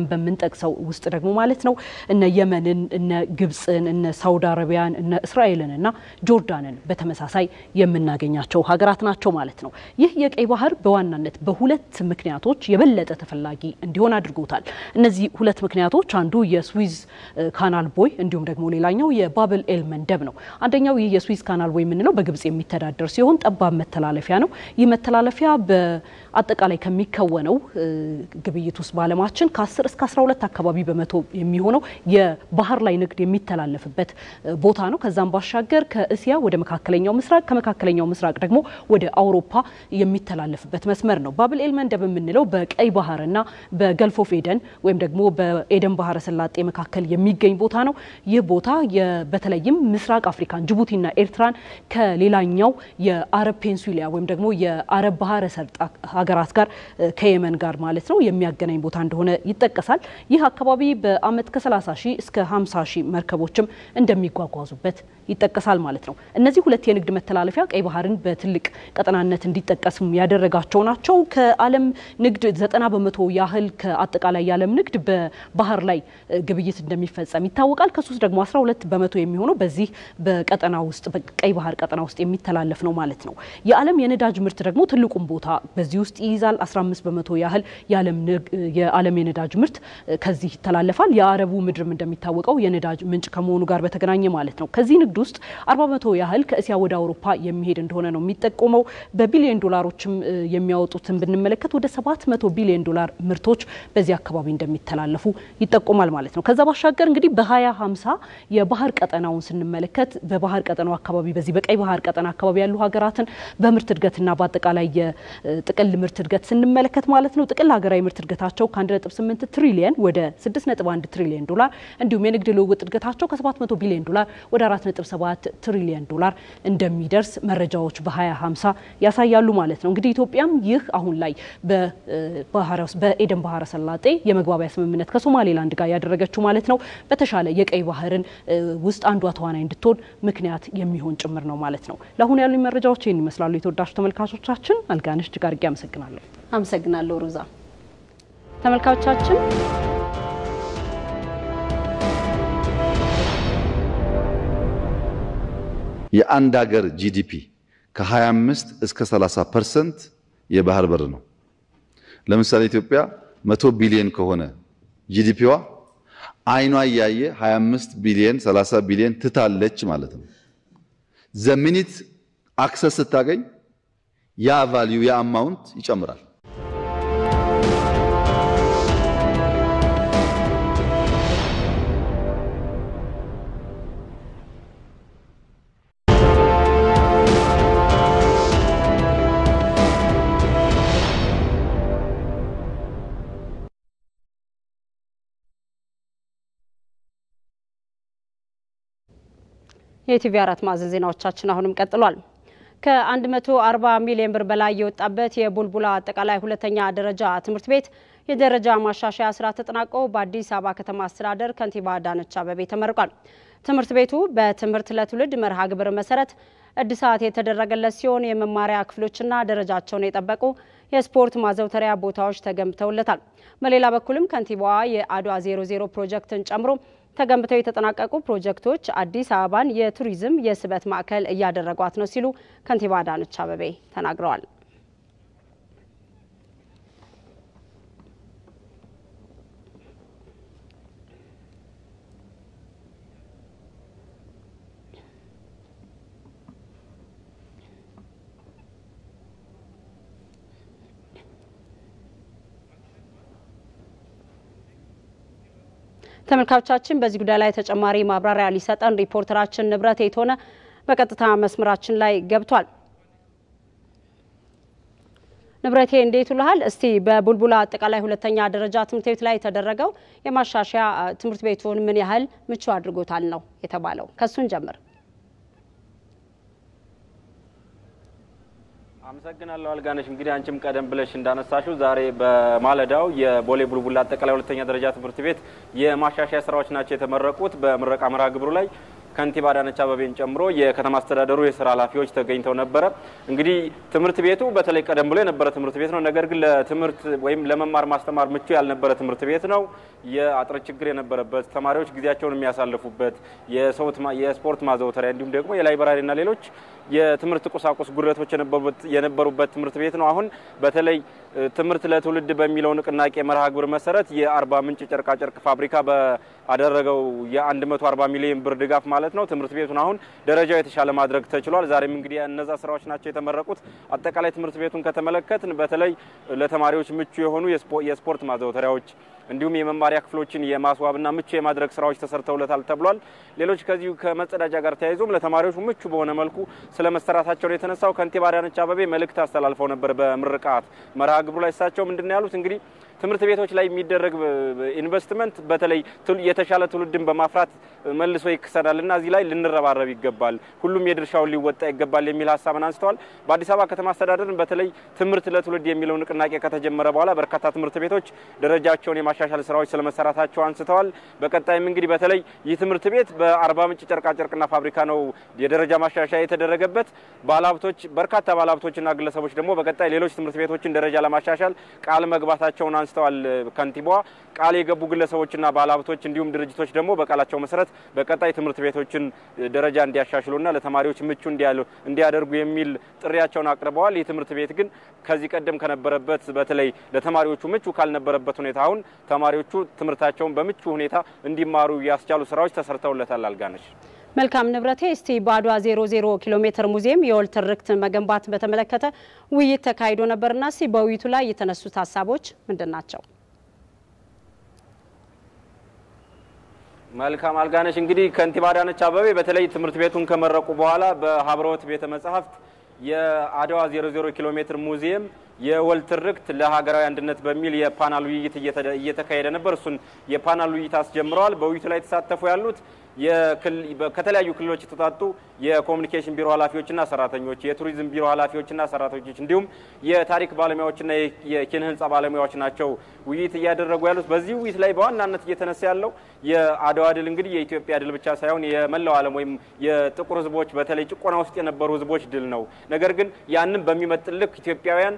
ብለን በምንጠቅሰው ውስጥ ደግሞ ማለት ነው እነ የመንን፣ እነ ግብፅን፣ እነ ሳውዲ አረቢያን፣ እነ እስራኤልን እና ጆርዳንን በተመሳሳይ የምናገኛቸው ሀገራት ናቸው ማለት ነው። ይህ የቀይ ባህር በዋናነት በሁለት ምክንያቶች የበለጠ ተፈላጊ እንዲሆን አድርጎታል። እነዚህ ሁለት ምክንያቶች አንዱ የስዊዝ ካናል ቦይ እንዲሁም ደግሞ ሌላኛው የባብል ኤል መንደብ ነው። አንደኛው ይህ የስዊዝ ካናል ቦይ የምንለው በግብጽ የሚተዳደር ሲሆን ጠባብ መተላለፊያ ነው። ይህ መተላለፊያ በአጠቃላይ ከሚከወነው ግብይት ውስጥ በዓለማችን ከ10 እስከ 12 አካባቢ በመቶ የሚሆነው የባህር ላይ ንግድ የሚተላለፍበት ቦታ ነው። ከዛም ባሻገር ከእስያ ወደ መካከለኛው ምስራቅ ከመካከለኛው ምስራቅ ደግሞ ወደ አውሮፓ የሚተላለፍበት መስመር ነው። ባብል ኤል መንደብ የምንለው በቀይ ባህርና በገልፍ ኦፍ ኤደን ወይም ደግሞ በኤደን ባህረ ሰላጤ መካከል የሚገኝ ቦታ ነው። ይህ ቦታ በተለይም ምስራቅ አፍሪካን ጅቡቲና ኤርትራን ከሌላኛው የአረብ ፔንሱሊያ ወይም ደግሞ የአረብ ባህረ ሰልጣ ሀገራት ጋር ከየመን ጋር ማለት ነው የሚያገናኝ ቦታ እንደሆነ ይጠቀሳል። ይህ አካባቢ በአመት ከ30 ሺህ እስከ 50 ሺህ መርከቦችም እንደሚጓጓዙበት ይጠቀሳል ማለት ነው። እነዚህ ሁለት የንግድ መተላለፊያ ቀይ ባህርን በትልቅ ቀጠናነት እንዲጠቀስም ያደረጋቸው ናቸው። ከዓለም ንግድ ዘጠና በመቶ ያህል ከአጠቃላይ የዓለም ንግድ በባህር ላይ ግብይት እንደሚፈጸም ይታወቃል። ከሱ ውስጥ ደግሞ 12 በመቶ የሚሆነው በዚህ በቀጠና ውስጥ በቀይ ባህር ቀጠና ውስጥ የሚተላለፍ ነው ማለት ነው። የዓለም የነዳጅ ምርት ደግሞ ትልቁን ቦታ በዚህ ውስጥ ይይዛል። 15 በመቶ ያህል የዓለም የነዳጅ ምርት ከዚህ ይተላለፋል። የአረቡ ምድርም እንደሚታወቀው የነዳጅ ምንጭ ከመሆኑ ጋር በተገናኘ ማለት ነው። ከዚህ ንግድ ውስጥ 40 በመቶ ያህል ከእስያ ወደ አውሮፓ የሚሄድ እንደሆነ ነው የሚጠቆመው። በቢሊዮን ዶላሮችም የሚያወጡትን ብንመለከት ወደ 700 ቢሊዮን ዶላር ምርቶች በዚህ አካባቢ እንደሚተላለፉ ይጠቆማል ማለት ነው። ከዛ ባሻገር እንግዲህ በ2050 የባህር ቀጠናውን ስንመለከት በባህር ቀጠናው አካባቢ በዚህ በቀይ ባህር ቀጠና አካባቢ ያሉ ሀገራትን በምርት እድገትና በአጠቃላይ የጥቅል ምርት እድገት ስንመለከት ማለት ነው ጥቅል ሀገራዊ ምርት እድገታቸው ከ1.8 ትሪሊየን ወደ 6.1 ትሪሊየን ዶላር እንዲሁም የንግድ ልውውጥ እድገታቸው ከ700 ቢሊዮን ዶላር ወደ 4.7 ትሪሊየን ዶላር እንደሚደርስ መረጃዎች በ2050 ያሳያሉ ማለት ነው። እንግዲህ ኢትዮጵያም ይህ አሁን ላይ በኤደን ባህረ ሰላጤ የመግባቢያ ስምምነት ከሶማሌላንድ ጋር ያደረገችው ማለት ነው በተሻለ የቀይ ባህርን ውስጥ አንዷ ተዋናይ እንድትሆን ምክንያት የሚሆን ጭምር ነው ማለት ነው። ለአሁኑ ያሉ መረጃዎች ይህን ይመስላሉ። የተወዳጁ ተመልካቾቻችን አልጋነሽ እጅግ አድርጌ አመሰግናለሁ። አመሰግናለሁ ሩዛ። ተመልካቾቻችን የአንድ ሀገር ጂዲፒ ከ25 እስከ 30 ፐርሰንት የባህር በር ነው። ለምሳሌ ኢትዮጵያ 100 ቢሊዮን ከሆነ ጂዲፒዋ አይኗ እያየ 25 ቢሊዮን 30 ቢሊዮን ትታለች ማለት ነው። ዘሚኒት አክሰስ ስታገኝ ያ ቫልዩ ያ አማውንት ይጨምራል። የኢቲቪ አራት ማዕዘን ዜናዎቻችን አሁንም ቀጥሏል። ከ140 ሚሊዮን ብር በላይ የወጣበት የቡልቡላ አጠቃላይ ሁለተኛ ደረጃ ትምህርት ቤት የደረጃ ማሻሻያ ስራ ተጠናቆ በአዲስ አበባ ከተማ አስተዳደር ከንቲባ አዳነች አቤቤ ተመርቋል። ትምህርት ቤቱ በትምህርት ለትውልድ መርሃ ግብር መሰረት እድሳት የተደረገለት ሲሆን የመማሪያ ክፍሎችና ደረጃቸውን የጠበቁ የስፖርት ማዘውተሪያ ቦታዎች ተገንብተውለታል። በሌላ በኩልም ከንቲባዋ የአድዋ 00 ፕሮጀክትን ጨምሮ ተገንብተው የተጠናቀቁ ፕሮጀክቶች አዲስ አበባን የቱሪዝም የስበት ማዕከል እያደረጓት ነው ሲሉ ከንቲባ አዳነች አቤቤ ተናግረዋል። ተመልካቾቻችን በዚህ ጉዳይ ላይ ተጨማሪ ማብራሪያ ሊሰጠን ሪፖርተራችን ንብረት የተሆነ በቀጥታ መስመራችን ላይ ገብቷል። ንብረቴ እንዴት ውልሃል? እስቲ በቡልቡላ አጠቃላይ ሁለተኛ ደረጃ ትምህርት ቤት ላይ የተደረገው የማሻሻያ ትምህርት ቤቱን ምን ያህል ምቹ አድርጎታል ነው የተባለው? ከሱን ጀምር። አመሰግናለሁ አልጋነሽ። እንግዲህ አንቺም ቀደም ብለሽ እንዳነሳሽው ዛሬ በማለዳው የቦሌ ቡልቡላ አጠቃላይ ሁለተኛ ደረጃ ትምህርት ቤት የማሻሻያ ስራዎች ናቸው የተመረቁት። በምረቃ መርሃ ግብሩ ላይ ከንቲባ አዳነች አቤቤን ጨምሮ የከተማ አስተዳደሩ የስራ ኃላፊዎች ተገኝተው ነበረ። እንግዲህ ትምህርት ቤቱ በተለይ ቀደም ብሎ የነበረ ትምህርት ቤት ነው። ነገር ግን ለትምህርት ወይም ለመማር ማስተማር ምቹ ያልነበረ ትምህርት ቤት ነው። የአጥር ችግር የነበረበት፣ ተማሪዎች ጊዜያቸውን የሚያሳልፉበት፣ የስፖርት ማዘውተሪያ እንዲሁም ደግሞ የላይብራሪና ሌሎች የትምህርት ቁሳቁስ ጉድለቶች የነበሩበት ትምህርት ቤት ነው። አሁን በተለይ ትምህርት ለትውልድ በሚለው ንቅናቄ መርሃ ግብር መሰረት የአርባ ምንጭ ጨርቃጨርቅ ፋብሪካ ባደረገው የ140 ሚሊዮን ብር ድጋፍ ማለት ነው ትምህርት ቤቱን አሁን ደረጃው የተሻለ ማድረግ ተችሏል። ዛሬም እንግዲህ እነዛ ስራዎች ናቸው የተመረቁት። አጠቃላይ ትምህርት ቤቱን ከተመለከትን በተለይ ለተማሪዎች ምቹ የሆኑ የስፖርት ማዘውተሪያዎች እንዲሁም የመማሪያ ክፍሎችን የማስዋብና ምቹ የማድረግ ስራዎች ተሰርተውለታል ተብሏል። ሌሎች ከዚሁ ከመጸዳጃ ጋር ተያይዞም ለተማሪዎች ምቹ በሆነ መልኩ ስለ መሰራታቸው ነው የተነሳው። ከንቲባ አዳነች አቤቤ መልእክት አስተላልፈው ነበር በምርቃት መርሃ ግብሩ ላይ። እሳቸው ምንድን ነው ያሉት? እንግዲህ ትምህርት ቤቶች ላይ የሚደረግ ኢንቨስትመንት በተለይ የተሻለ ትውልድን በማፍራት መልሶ ይክሰናል እና እዚህ ላይ ልንረባረብ ይገባል፣ ሁሉም የድርሻውን ሊወጣ ይገባል የሚል ሀሳብን አንስተዋል። በአዲስ አበባ ከተማ አስተዳደርን በተለይ ትምህርት ለትውልድ የሚለው ንቅናቄ ከተጀመረ በኋላ በርካታ ትምህርት ቤቶች ደረጃቸውን የማሻሻል ስራዎች ስለመሰራታቸው አንስተዋል። በቀጣይም እንግዲህ በተለይ ይህ ትምህርት ቤት በአርባ ምንጭ ጨርቃጨርቅና ፋብሪካ ነው የደረጃ ማሻሻያ የተደረገበት። ባለሀብቶች በርካታ ባለሀብቶችና ግለሰቦች ደግሞ በቀጣይ ሌሎች ትምህርት ቤቶችን ደረጃ ለማሻሻል ቃል መግባታቸውን አንስተዋል። ከንቲባዋ ቃል የገቡ ግለሰቦችና ባለሀብቶች እንዲሁም ድርጅቶች ደግሞ በቃላቸው መሰረት በቀጣይ ትምህርት ቤቶችን ደረጃ እንዲያሻሽሉና ለተማሪዎች ምቹ እንዲያደርጉ የሚል ጥሪያቸውን አቅርበዋል። ይህ ትምህርት ቤት ግን ከዚህ ቀደም ከነበረበት በተለይ ለተማሪዎቹ ምቹ ካልነበረበት ሁኔታ አሁን ተማሪዎቹ ትምህርታቸውን በምቹ ሁኔታ እንዲማሩ ያስቻሉ ስራዎች ተሰርተውለታል። አልጋነች መልካም ንብረቴ፣ እስቲ በአድዋ 00 ኪሎ ሜትር ሙዚየም የወል ትርክት መገንባት በተመለከተ ውይይት ተካሂዶ ነበርና እስቲ በውይይቱ ላይ የተነሱት ሀሳቦች ምንድን ናቸው? መልካም አልጋነሽ፣ እንግዲህ ከንቲባ አዳነች አቤቤ በተለይ ትምህርት ቤቱን ከመረቁ በኋላ በሀብረወት ቤተ መጻሕፍት የአድዋ 00 ኪሎ ሜትር ሙዚየም የወል ትርክት ለሀገራዊ አንድነት በሚል የፓናል ውይይት እየተካሄደ ነበር። እሱን የፓናል ውይይት አስጀምረዋል። በውይይቱ ላይ የተሳተፉ ያሉት ከተለያዩ ክልሎች የተውጣጡ የኮሚኒኬሽን ቢሮ ኃላፊዎችና ሰራተኞች፣ የቱሪዝም ቢሮ ኃላፊዎችና ሰራተኞች እንዲሁም የታሪክ ባለሙያዎችና የኪነ ሕንፃ ባለሙያዎች ናቸው ውይይት እያደረጉ ያሉት። በዚህ ውይይት ላይ በዋናነት እየተነሳ ያለው የአድዋ ድል እንግዲህ የኢትዮጵያ ድል ብቻ ሳይሆን የመላው ዓለም ወይም የጥቁር ሕዝቦች በተለይ ጭቆና ውስጥ የነበሩ ሕዝቦች ድል ነው። ነገር ግን ያንን በሚመጥን ልክ ኢትዮጵያውያን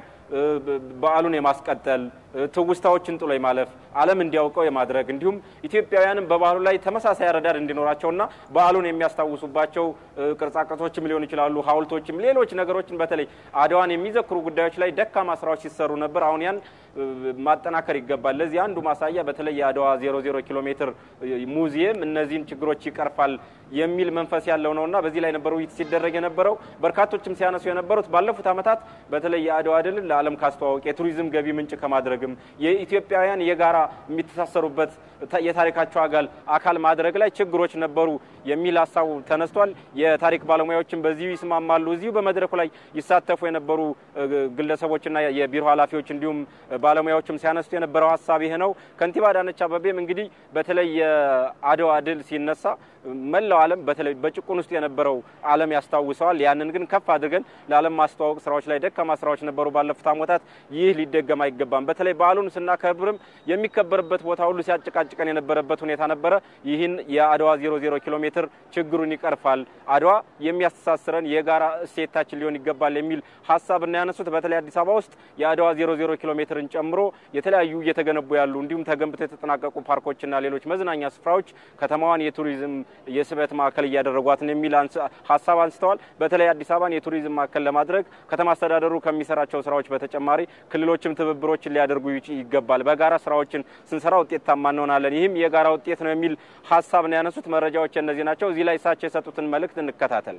በዓሉን የማስቀጠል ትውስታዎችን ጥሎ የማለፍ ዓለም እንዲያውቀው የማድረግ እንዲሁም ኢትዮጵያውያንም በባህሉ ላይ ተመሳሳይ አረዳድ እንዲኖራቸውና በዓሉን የሚያስታውሱባቸው ቅርጻቅርጾችም ሊሆኑ ይችላሉ፣ ሐውልቶችም፣ ሌሎች ነገሮችን በተለይ አድዋን የሚዘክሩ ጉዳዮች ላይ ደካማ ስራዎች ሲሰሩ ነበር። አሁን ያን ማጠናከር ይገባል። ለዚህ አንዱ ማሳያ በተለይ የአድዋ 00 ኪሎ ሜትር ሙዚየም እነዚህን ችግሮች ይቀርፋል የሚል መንፈስ ያለው ነውና በዚህ ላይ ነበር ውይይት ሲደረግ የነበረው። በርካቶችም ሲያነሱ የነበሩት ባለፉት ዓመታት በተለይ የአድዋ ድልን ለዓለም ካስተዋወቅ የቱሪዝም ገቢ ምንጭ ከማድረግም የኢትዮጵያውያን የጋራ የሚተሳሰሩበት የታሪካቸው አጋል አካል ማድረግ ላይ ችግሮች ነበሩ የሚል ሀሳቡ ተነስቷል። የታሪክ ባለሙያዎችም በዚሁ ይስማማሉ። እዚሁ በመድረኩ ላይ ይሳተፉ የነበሩ ግለሰቦችና የቢሮ ኃላፊዎች እንዲሁም ባለሙያዎችም ሲያነሱ የነበረው ሀሳብ ይሄ ነው። ከንቲባ አዳነች አቤቤም እንግዲህ በተለይ የአድዋ ድል ሲነሳ መላው ዓለም በተለይ በጭቁን ውስጥ የነበረው ዓለም ያስታውሰዋል። ያንን ግን ከፍ አድርገን ለዓለም ማስተዋወቅ ስራዎች ላይ ደካማ ስራዎች ነበሩ ባለፉት ዓመታት። ይህ ሊደገም አይገባም። በተለይ በዓሉን ስናከብርም የሚከበርበት ቦታ ሁሉ ሲያጨቃጭቀን የነበረበት ሁኔታ ነበረ። ይህን የአድዋ 00 ኪሎ ሜትር ችግሩን ይቀርፋል። አድዋ የሚያስተሳስረን የጋራ እሴታችን ሊሆን ይገባል የሚል ሀሳብ እና ያነሱት በተለይ አዲስ አበባ ውስጥ የአድዋ 00 ኪሎ ሜትርን ጨምሮ የተለያዩ እየተገነቡ ያሉ እንዲሁም ተገንብተው የተጠናቀቁ ፓርኮችና ሌሎች መዝናኛ ስፍራዎች ከተማዋን የቱሪዝም የስበት ማዕከል እያደረጓት ነው የሚል ሀሳብ አንስተዋል። በተለይ አዲስ አበባን የቱሪዝም ማዕከል ለማድረግ ከተማ አስተዳደሩ ከሚሰራቸው ስራዎች በተጨማሪ ክልሎችም ትብብሮችን ሊያደርጉ ይገባል። በጋራ ስራዎችን ስንሰራ ውጤታማ እንሆናለን። ይህም የጋራ ውጤት ነው የሚል ሀሳብ ነው ያነሱት። መረጃዎች እነዚህ ናቸው። እዚህ ላይ እሳቸው የሰጡትን መልእክት እንከታተል።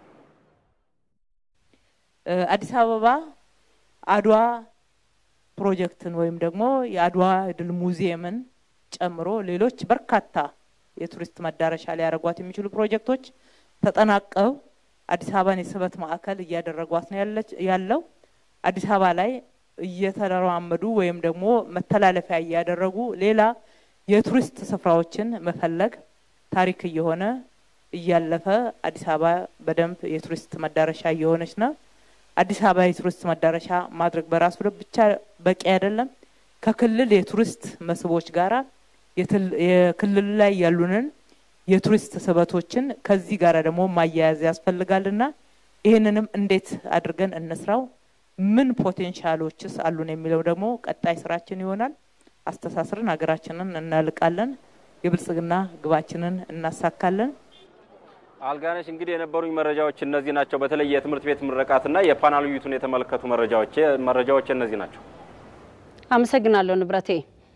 አዲስ አበባ አድዋ ፕሮጀክትን ወይም ደግሞ የአድዋ ድል ሙዚየምን ጨምሮ ሌሎች በርካታ የቱሪስት መዳረሻ ሊያደርጓት የሚችሉ ፕሮጀክቶች ተጠናቀው አዲስ አበባን የስበት ማዕከል እያደረጓት ነው ያለው። አዲስ አበባ ላይ እየተለማመዱ ወይም ደግሞ መተላለፊያ እያደረጉ ሌላ የቱሪስት ስፍራዎችን መፈለግ ታሪክ እየሆነ እያለፈ አዲስ አበባ በደንብ የቱሪስት መዳረሻ እየሆነች ነው። አዲስ አበባ የቱሪስት መዳረሻ ማድረግ በራሱ ብቻ በቂ አይደለም። ከክልል የቱሪስት መስህቦች ጋራ የክልል ላይ ያሉንን የቱሪስት ስበቶችን ከዚህ ጋር ደግሞ ማያያዝ ያስፈልጋልና ይህንንም እንዴት አድርገን እንስራው፣ ምን ፖቴንሻሎችስ አሉን የሚለው ደግሞ ቀጣይ ስራችን ይሆናል። አስተሳስርን ሀገራችንን እናልቃለን፣ የብልጽግና ግባችንን እናሳካለን። አልጋነሽ እንግዲህ የነበሩኝ መረጃዎች እነዚህ ናቸው። በተለይ የትምህርት ቤት ምረቃትና የፓናል ውይይቱን የተመለከቱ መረጃዎች መረጃዎች እነዚህ ናቸው። አመሰግናለሁ ንብረቴ።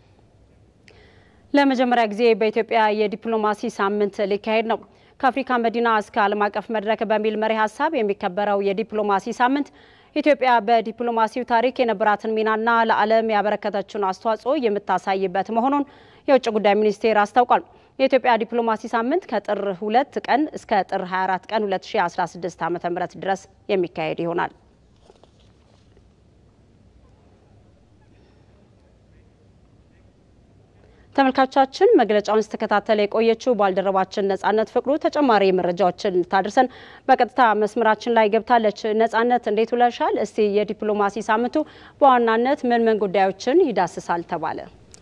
ለመጀመሪያ ጊዜ በኢትዮጵያ የዲፕሎማሲ ሳምንት ሊካሄድ ነው። ከአፍሪካ መዲና እስከ ዓለም አቀፍ መድረክ በሚል መሪ ሀሳብ የሚከበረው የዲፕሎማሲ ሳምንት ኢትዮጵያ በዲፕሎማሲው ታሪክ የነበራትን ሚናና ለዓለም ያበረከተችውን አስተዋጽኦ የምታሳይበት መሆኑን የውጭ ጉዳይ ሚኒስቴር አስታውቋል። የኢትዮጵያ ዲፕሎማሲ ሳምንት ከጥር ሁለት ቀን እስከ ጥር 24 ቀን 2016 ዓ.ም ድረስ የሚካሄድ ይሆናል። ተመልካቾቻችን መግለጫውን ስተከታተለ የቆየችው ባልደረባችን ነጻነት ፍቅሩ ተጨማሪ መረጃዎችን ታድርሰን በቀጥታ መስመራችን ላይ ገብታለች። ነጻነት እንዴት ውለሻል? እስቲ የዲፕሎማሲ ሳምንቱ በዋናነት ምን ምን ጉዳዮችን ይዳስሳል ተባለ?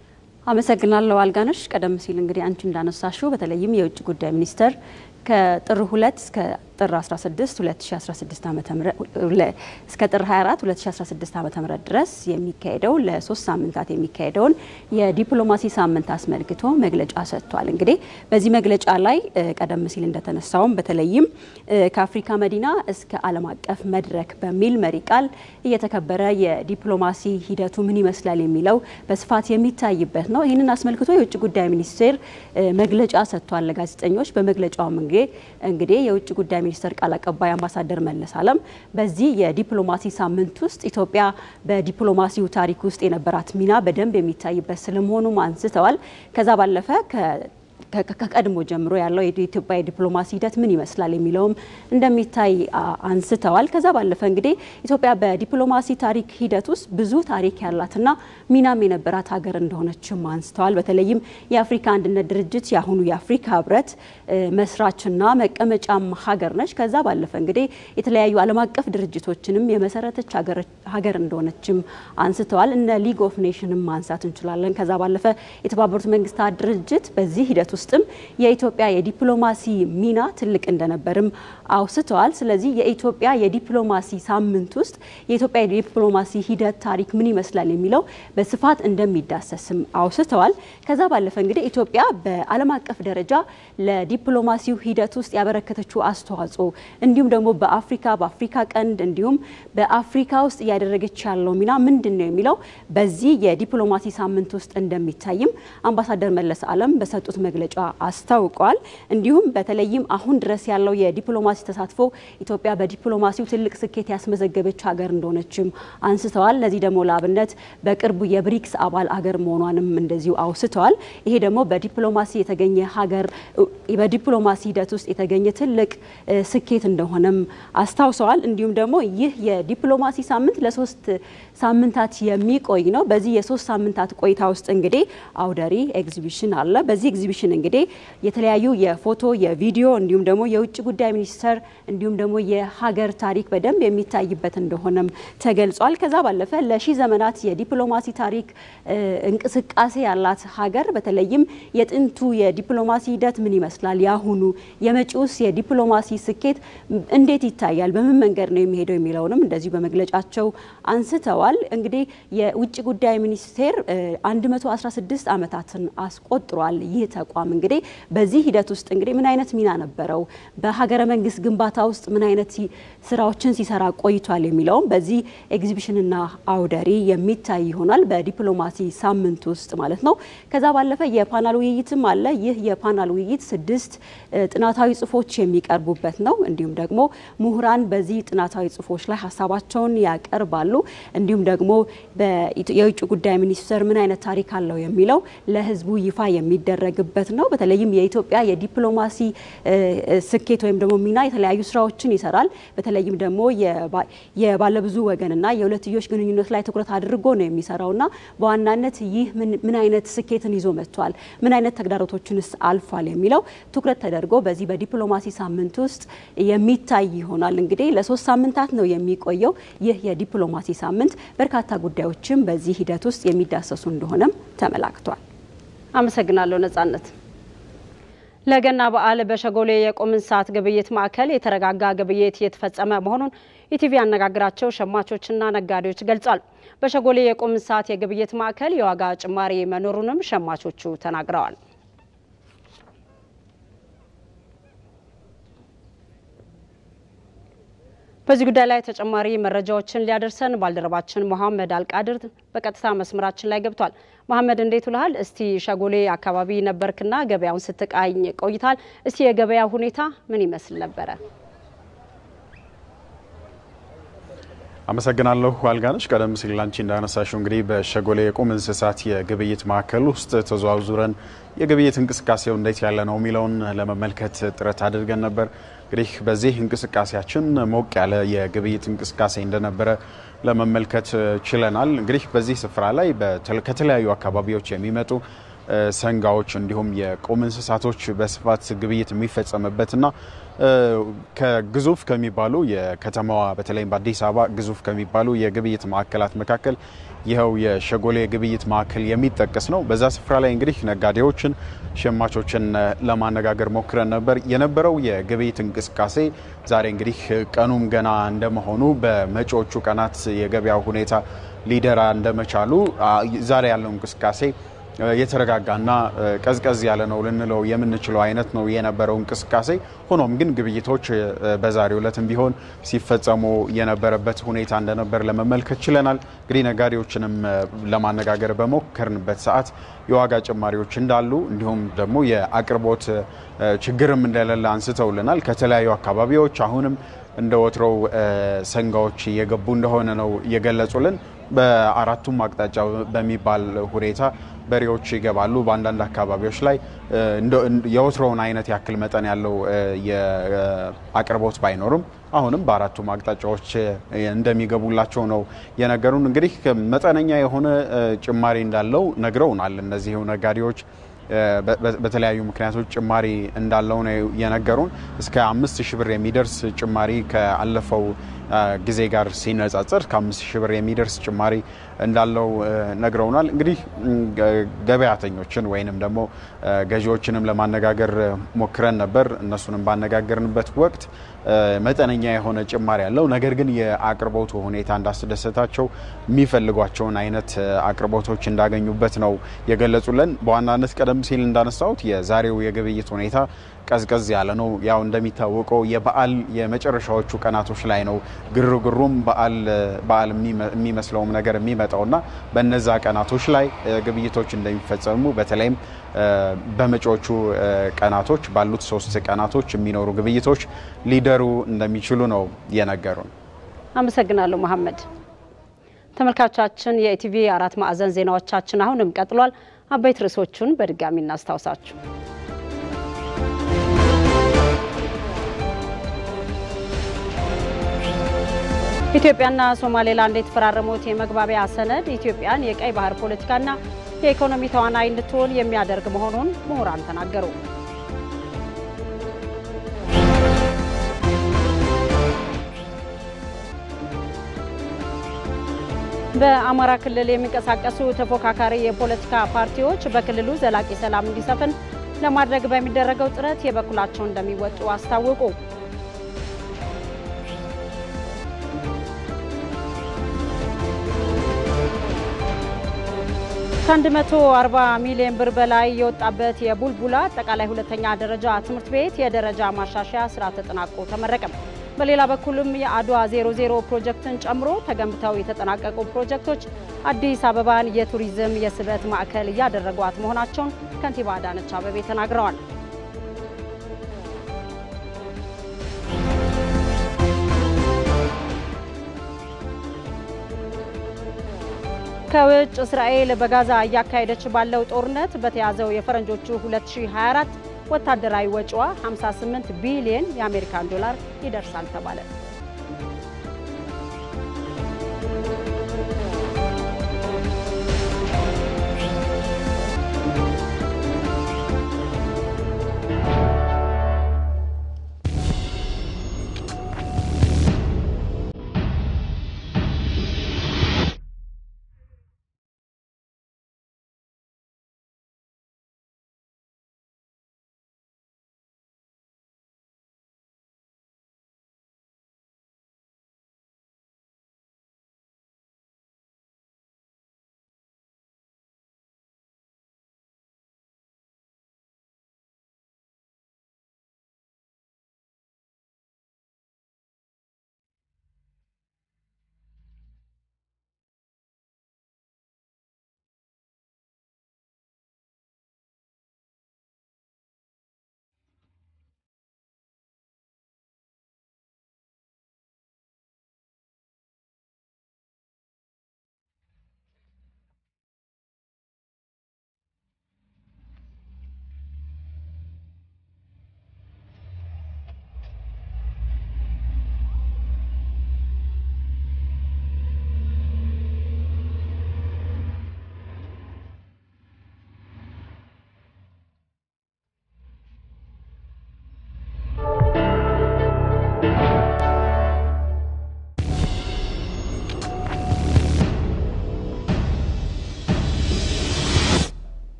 አመሰግናለሁ አልጋነሽ። ቀደም ሲል እንግዲህ አንቺ እንዳነሳሽው በተለይም የውጭ ጉዳይ ሚኒስቴር ከጥር 2 እስከ ጥር 16 2016 ዓመተ ምህረት እስከ ጥር 24 2016 ዓመተ ምህረት ድረስ የሚካሄደው ለሶስት ሳምንታት የሚካሄደውን የዲፕሎማሲ ሳምንት አስመልክቶ መግለጫ ሰጥቷል። እንግዲህ በዚህ መግለጫ ላይ ቀደም ሲል እንደተነሳውም በተለይም ከአፍሪካ መዲና እስከ ዓለም አቀፍ መድረክ በሚል መሪ ቃል እየተከበረ የዲፕሎማሲ ሂደቱ ምን ይመስላል የሚለው በስፋት የሚታይበት ነው። ይህንን አስመልክቶ የውጭ ጉዳይ ሚኒስቴር መግለጫ ሰጥቷል ለጋዜጠኞች። በመግለጫውም እንግዲህ የውጭ ጉዳይ ሚኒስቴር ቃል አቀባይ አምባሳደር መለስ አለም በዚህ የዲፕሎማሲ ሳምንት ውስጥ ኢትዮጵያ በዲፕሎማሲው ታሪክ ውስጥ የነበራት ሚና በደንብ የሚታይበት ስለመሆኑም አንስተዋል። ከዛ ባለፈ ከቀድሞ ጀምሮ ያለው የኢትዮጵያ የዲፕሎማሲ ሂደት ምን ይመስላል የሚለውም እንደሚታይ አንስተዋል። ከዛ ባለፈ እንግዲህ ኢትዮጵያ በዲፕሎማሲ ታሪክ ሂደት ውስጥ ብዙ ታሪክ ያላትና ሚናም የነበራት ሀገር እንደሆነችም አንስተዋል። በተለይም የአፍሪካ አንድነት ድርጅት የአሁኑ የአፍሪካ ህብረት መስራችና መቀመጫም ሀገር ነች። ከዛ ባለፈ እንግዲህ የተለያዩ ዓለም አቀፍ ድርጅቶችንም የመሰረተች ሀገር እንደሆነችም አንስተዋል። እነ ሊግ ኦፍ ኔሽንም ማንሳት እንችላለን። ከዛ ባለፈ የተባበሩት መንግስታት ድርጅት በዚህ ሂደት ውስጥም የኢትዮጵያ የዲፕሎማሲ ሚና ትልቅ እንደነበርም አውስተዋል። ስለዚህ የኢትዮጵያ የዲፕሎማሲ ሳምንት ውስጥ የኢትዮጵያ የዲፕሎማሲ ሂደት ታሪክ ምን ይመስላል የሚለው በስፋት እንደሚዳሰስም አውስተዋል። ከዛ ባለፈ እንግዲህ ኢትዮጵያ በዓለም አቀፍ ደረጃ ለዲፕሎማሲው ሂደት ውስጥ ያበረከተችው አስተዋጽኦ እንዲሁም ደግሞ በአፍሪካ በአፍሪካ ቀንድ እንዲሁም በአፍሪካ ውስጥ እያደረገች ያለው ሚና ምንድን ነው የሚለው በዚህ የዲፕሎማሲ ሳምንት ውስጥ እንደሚታይም አምባሳደር መለስ አለም በሰጡት መግለጫ አስታውቀዋል። እንዲሁም በተለይም አሁን ድረስ ያለው የዲፕሎማሲ ተሳትፎ ኢትዮጵያ በዲፕሎማሲው ትልቅ ስኬት ያስመዘገበች ሀገር እንደሆነችም አንስተዋል። ለዚህ ደግሞ ለአብነት በቅርቡ የብሪክስ አባል ሀገር መሆኗንም እንደዚሁ አውስተዋል። ይሄ ደግሞ በዲፕሎማሲ የተገኘ ሀገር በዲፕሎማሲ ሂደት ውስጥ የተገኘ ትልቅ ስኬት እንደሆነም አስታውሰዋል። እንዲሁም ደግሞ ይህ የዲፕሎማሲ ሳምንት ለሶስት ሳምንታት የሚቆይ ነው። በዚህ የሶስት ሳምንታት ቆይታ ውስጥ እንግዲህ አውደሪ ኤግዚቢሽን አለ። በዚህ ኤግዚቢሽን እንግዲህ የተለያዩ የፎቶ የቪዲዮ እንዲሁም ደግሞ የውጭ ጉዳይ ሚኒስቴር እንዲሁም ደግሞ የሀገር ታሪክ በደንብ የሚታይበት እንደሆነም ተገልጿል። ከዛ ባለፈ ለሺ ዘመናት የዲፕሎማሲ ታሪክ እንቅስቃሴ ያላት ሀገር በተለይም የጥንቱ የዲፕሎማሲ ሂደት ምን ይመስላል፣ የአሁኑ የመጪውስ የዲፕሎማሲ ስኬት እንዴት ይታያል፣ በምን መንገድ ነው የሚሄደው የሚለውንም እንደዚሁ በመግለጫቸው አንስተዋል። እንግዲህ የውጭ ጉዳይ ሚኒስቴር 116 ዓመታትን አስቆጥሯል። ይህ ተቋም እንግዲህ በዚህ ሂደት ውስጥ እንግዲህ ምን አይነት ሚና ነበረው፣ በሀገረ መንግስት ግንባታ ውስጥ ምን አይነት ስራዎችን ሲሰራ ቆይቷል የሚለውም በዚህ ኤግዚቢሽንና አውደሪ የሚታይ ይሆናል በዲፕሎማሲ ሳምንት ውስጥ ማለት ነው። ከዛ ባለፈ የፓናል ውይይትም አለ። ይህ የፓናል ውይይት ስድስት ጥናታዊ ጽሁፎች የሚቀርቡበት ነው። እንዲሁም ደግሞ ምሁራን በዚህ ጥናታዊ ጽሁፎች ላይ ሀሳባቸውን ያቀርባሉ። እንዲሁም ደግሞ የውጭ ጉዳይ ሚኒስቴር ምን አይነት ታሪክ አለው የሚለው ለህዝቡ ይፋ የሚደረግበት ነው። በተለይም የኢትዮጵያ የዲፕሎማሲ ስኬት ወይም ደግሞ ሚና የተለያዩ ስራዎችን ይሰራል። በተለይም ደግሞ የባለብዙ ወገንና የሁለትዮሽ ግንኙነት ላይ ትኩረት አድርጎ ነው የሚሰራውና በዋናነት ይህ ምን አይነት ስኬትን ይዞ መጥቷል፣ ምን አይነት ተግዳሮቶችንስ አልፏል የሚለው ትኩረት ተደርጎ በዚህ በዲፕሎማሲ ሳምንት ውስጥ የሚታይ ይሆናል። እንግዲህ ለሶስት ሳምንታት ነው የሚቆየው ይህ የዲፕሎማሲ ሳምንት። በርካታ ጉዳዮችም በዚህ ሂደት ውስጥ የሚዳሰሱ እንደሆነም ተመላክቷል። አመሰግናለሁ ነጻነት። ለገና በዓል በሸጎሌ የቁም እንስሳት ግብይት ማዕከል የተረጋጋ ግብይት እየተፈጸመ መሆኑን ኢቲቪ ያነጋግራቸው ሸማቾችና ነጋዴዎች ገልጿል። በሸጎሌ የቁም እንስሳት የግብይት ማዕከል የዋጋ ጭማሪ መኖሩንም ሸማቾቹ ተናግረዋል። በዚህ ጉዳይ ላይ ተጨማሪ መረጃዎችን ሊያደርሰን ባልደረባችን መሐመድ አልቃድር በቀጥታ መስመራችን ላይ ገብቷል። መሐመድ እንዴት ውልሃል? እስቲ ሸጎሌ አካባቢ ነበርክና ገበያውን ስትቃኝ ቆይታል። እስቲ የገበያ ሁኔታ ምን ይመስል ነበረ? አመሰግናለሁ አልጋነሽ። ቀደም ሲል ላንቺ እንዳነሳሽው እንግዲህ በሸጎሌ የቁም እንስሳት የግብይት ማዕከል ውስጥ ተዘዋውረን የግብይት እንቅስቃሴው እንዴት ያለ ነው የሚለውን ለመመልከት ጥረት አድርገን ነበር። እንግዲህ በዚህ እንቅስቃሴያችን ሞቅ ያለ የግብይት እንቅስቃሴ እንደነበረ ለመመልከት ችለናል። እንግዲህ በዚህ ስፍራ ላይ ከተለያዩ አካባቢዎች የሚመጡ ሰንጋዎች እንዲሁም የቁም እንስሳቶች በስፋት ግብይት የሚፈጸምበትና ከግዙፍ ከሚባሉ የከተማዋ በተለይም በአዲስ አበባ ግዙፍ ከሚባሉ የግብይት ማዕከላት መካከል ይኸው የሸጎሌ የግብይት ማዕከል የሚጠቀስ ነው። በዛ ስፍራ ላይ እንግዲህ ነጋዴዎችን፣ ሸማቾችን ለማነጋገር ሞክረን ነበር። የነበረው የግብይት እንቅስቃሴ ዛሬ እንግዲህ ቀኑም ገና እንደመሆኑ በመጪዎቹ ቀናት የገበያው ሁኔታ ሊደራ እንደመቻሉ ዛሬ ያለው እንቅስቃሴ የተረጋጋና ቀዝቀዝ ያለ ነው ልንለው የምንችለው አይነት ነው የነበረው እንቅስቃሴ። ሆኖም ግን ግብይቶች በዛሬው ዕለትም ቢሆን ሲፈጸሙ የነበረበት ሁኔታ እንደነበር ለመመልከት ችለናል። እንግዲህ ነጋዴዎችንም ለማነጋገር በሞከርንበት ሰዓት የዋጋ ጭማሪዎች እንዳሉ እንዲሁም ደግሞ የአቅርቦት ችግርም እንደሌለ አንስተውልናል። ከተለያዩ አካባቢዎች አሁንም እንደ ወትሮው ሰንጋዎች እየገቡ እንደሆነ ነው የገለጹልን። በአራቱም አቅጣጫ በሚባል ሁኔታ በሬዎች ይገባሉ። በአንዳንድ አካባቢዎች ላይ የወትሮውን አይነት ያክል መጠን ያለው አቅርቦት ባይኖርም አሁንም በአራቱም አቅጣጫዎች እንደሚገቡላቸው ነው የነገሩን። እንግዲህ መጠነኛ የሆነ ጭማሪ እንዳለው ነግረውናል። እነዚሁ ነጋዴዎች በተለያዩ ምክንያቶች ጭማሪ እንዳለው ነው የነገሩን። እስከ አምስት ሺህ ብር የሚደርስ ጭማሪ ከአለፈው ጊዜ ጋር ሲነጻጸር ከአምስት ሺህ ብር የሚደርስ ጭማሪ እንዳለው ነግረውናል። እንግዲህ ገበያተኞችን ወይንም ደግሞ ገዢዎችንም ለማነጋገር ሞክረን ነበር። እነሱንም ባነጋገርንበት ወቅት መጠነኛ የሆነ ጭማሪ ያለው ነገር ግን የአቅርቦቱ ሁኔታ እንዳስደሰታቸው የሚፈልጓቸውን አይነት አቅርቦቶች እንዳገኙበት ነው የገለጹልን። በዋናነት ቀደም ሲል እንዳነሳሁት የዛሬው የግብይት ሁኔታ ቀዝቀዝ ያለ ነው። ያው እንደሚታወቀው የበዓል የመጨረሻዎቹ ቀናቶች ላይ ነው ግርግሩም በዓል የሚመስለውም ነገር የሚመጣውና በነዛ ቀናቶች ላይ ግብይቶች እንደሚፈጸሙ በተለይም በመጪዎቹ ቀናቶች ባሉት ሶስት ቀናቶች የሚኖሩ ግብይቶች ሊደሩ እንደሚችሉ ነው የነገሩን። አመሰግናለሁ መሐመድ። ተመልካቾቻችን የኢቲቪ አራት ማዕዘን ዜናዎቻችን አሁንም ቀጥሏል። አበይት ርዕሶቹን በድጋሚ እናስታውሳችሁ። ኢትዮጵያና ሶማሌላንድ የተፈራረሙት የመግባቢያ ሰነድ ኢትዮጵያን የቀይ ባህር ፖለቲካና የኢኮኖሚ ተዋናይ እንድትሆን የሚያደርግ መሆኑን ምሁራን ተናገሩ። በአማራ ክልል የሚንቀሳቀሱ ተፎካካሪ የፖለቲካ ፓርቲዎች በክልሉ ዘላቂ ሰላም እንዲሰፍን ለማድረግ በሚደረገው ጥረት የበኩላቸውን እንደሚወጡ አስታወቁ። ከ140 ሚሊዮን ብር በላይ የወጣበት የቡልቡላ አጠቃላይ ሁለተኛ ደረጃ ትምህርት ቤት የደረጃ ማሻሻያ ስራ ተጠናቆ ተመረቀ። በሌላ በኩልም የአድዋ 00 ፕሮጀክትን ጨምሮ ተገንብተው የተጠናቀቁ ፕሮጀክቶች አዲስ አበባን የቱሪዝም የስበት ማዕከል እያደረጓት መሆናቸውን ከንቲባ አዳነች አቤቤ ተናግረዋል። ከውጭ እስራኤል በጋዛ እያካሄደች ባለው ጦርነት በተያዘው የፈረንጆቹ 2024 ወታደራዊ ወጪዋ 58 ቢሊየን የአሜሪካን ዶላር ይደርሳል ተባለ።